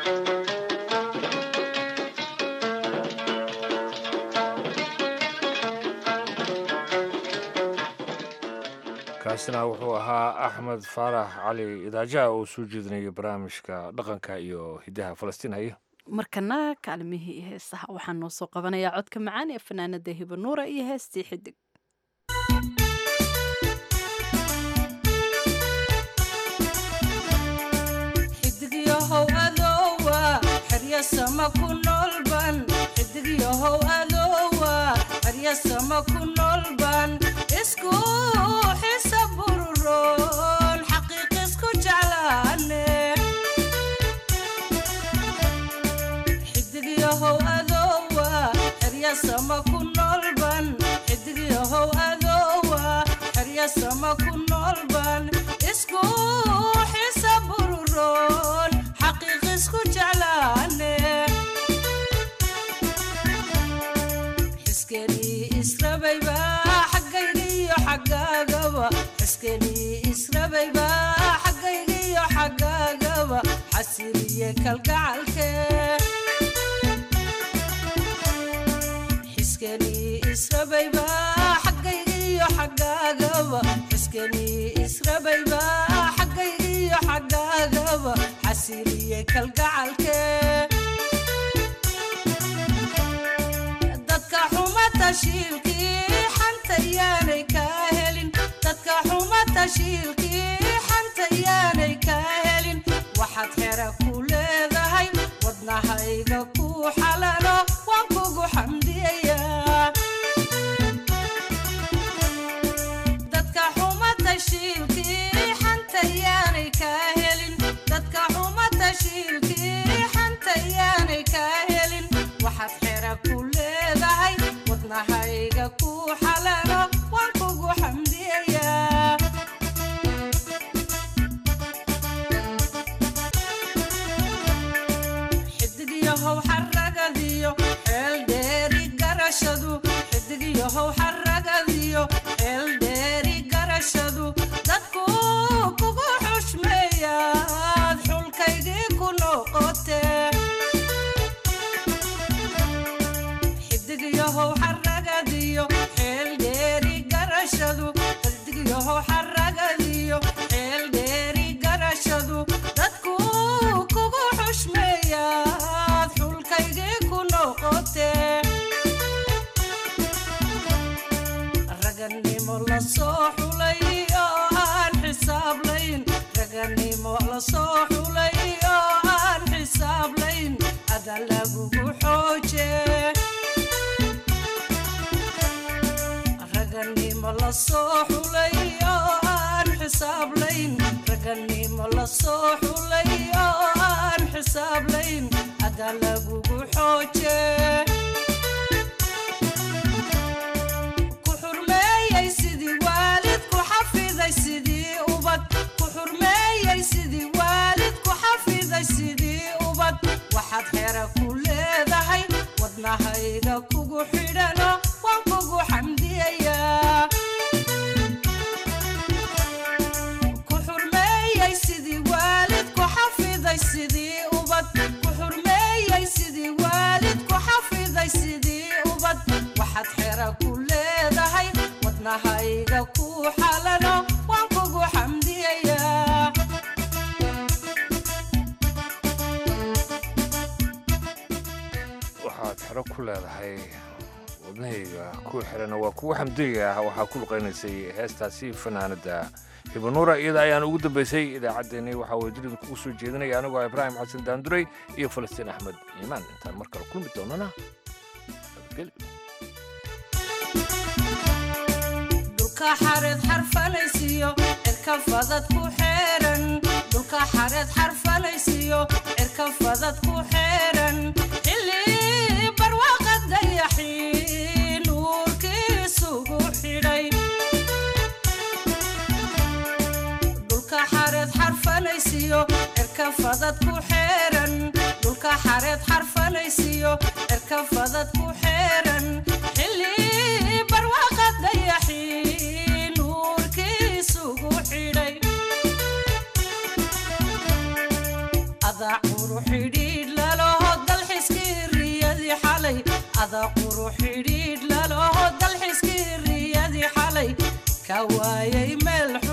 kaasina wuxuu ahaa axmed faarax cali idaajaha oo soo jeedinaya barnaamijka dhaqanka iyo hiddaha falastiin haya markana kaalmihii heesaha waxaa noo soo qabanayaa codka macaan ee fanaanada hibanuura iyo heestii xidig xidigyahow adowa xerya haryasama ku noolban xidigyahow adowa haryasama ku noolban isku xisa bururoon xaqiiq isku jeclaane xidigyahow adowa haryasama ku noolban xidigyahow adowa haryasama ku noolban isku xisa bururoon xaqiiq isku jeclaane xiskenii israbayba xaggayga iyo xaggaagaba xiskenii israbayba xaggayga iyo xaggaagaba xasiliye kalgacalke xiskenii israbayba xaggayga iyo xaggaagaba xiskenii israbayba xaggayga iyo xaggaagaba xasiliye kalgacalke dadka xuma tashiilkii xanta yaanay kaa helin dadka xuma tashiilkii xanta yaanay kaa helin waxaad xera ku leedahay wadnahayga ku xalano waan kugu xamdiyayaa dadka xuma tashiilkii xanta yaanay kaa helin dadka xuma tashiilkii xanta yaanay kaa helin waxaad xera ku leedahay wadnahayga ku xalano waan kugu xamdiyayaa xidigyahow xaragadiyo xeel dheeri garashadu xidigyahow xaragadiyo xeel dheeri garashadu dadku kugu xushmeeyaad xulkaygii ku noqote xidigyahow xaragadiyo xeel dheeri garashadu xidigyahow xaragadiyo xeel dheeri garashadu dadku kugu xushmeeyaad xulkaygii ku noqote raganimo la soo xulay oo aan xisaablayn raganimo la soo xulay oo aan xisaablayn ada lagugu xooje raganimo la soo xulay oo aan xisaablayn raganimo la soo xulay oo aan xisaablayn ada lagugu xooje ku xurmeeyey sidii waalid ku xafiday sidii ubad ku xurmeeyey sidii waalid ku xafiday sidii ubad waxaad xera ku leedahay wadnahayga kugu xidhano waan kugu xamdiyayaa ku xurmeeyey sidii waalid ku xafiday sidii ubad ku xurmeeyey sidii waalid ku xafiday sidii ubad waxaad xera ku leedahay wadnahayga ku xalano waan kugu xamdiyayaa waxaad xero ku leedahay wadnahayga ku xirana waa kuwa xamdiga ah waxaa ku luqaynaysay heestaasi fanaanada hibanuura iyada ayaan ugu dambaysay idaacaddeenni waxaa wadajirid kugu soo jeedinaya anigoo ah ibraahim xasan daanduray iyo falastiin axmed iimaan intaan mar kale kulmi doonana nabadgelyo dhulka xareed xarfalaysiyo cirka fadad ku xeeran dhulka xareed xarfalaysiyo cirka fadad ku xeeran xilli barwaaqa dayaxii nuurkiisugu xidhay dhulka xareed xarfalaysiyo cirka fadad ku xeeran dhulka xareed xarfalaysiyo cirka fadad ku xeeran xilli barwaaqa dayaxii nuurkiisugu xidhay adaa quru xidhiidh laloho dalxiskii riyadii xalay adaa quru xidhiidh laloho dalxiskii riyadii xalay ka waayay meel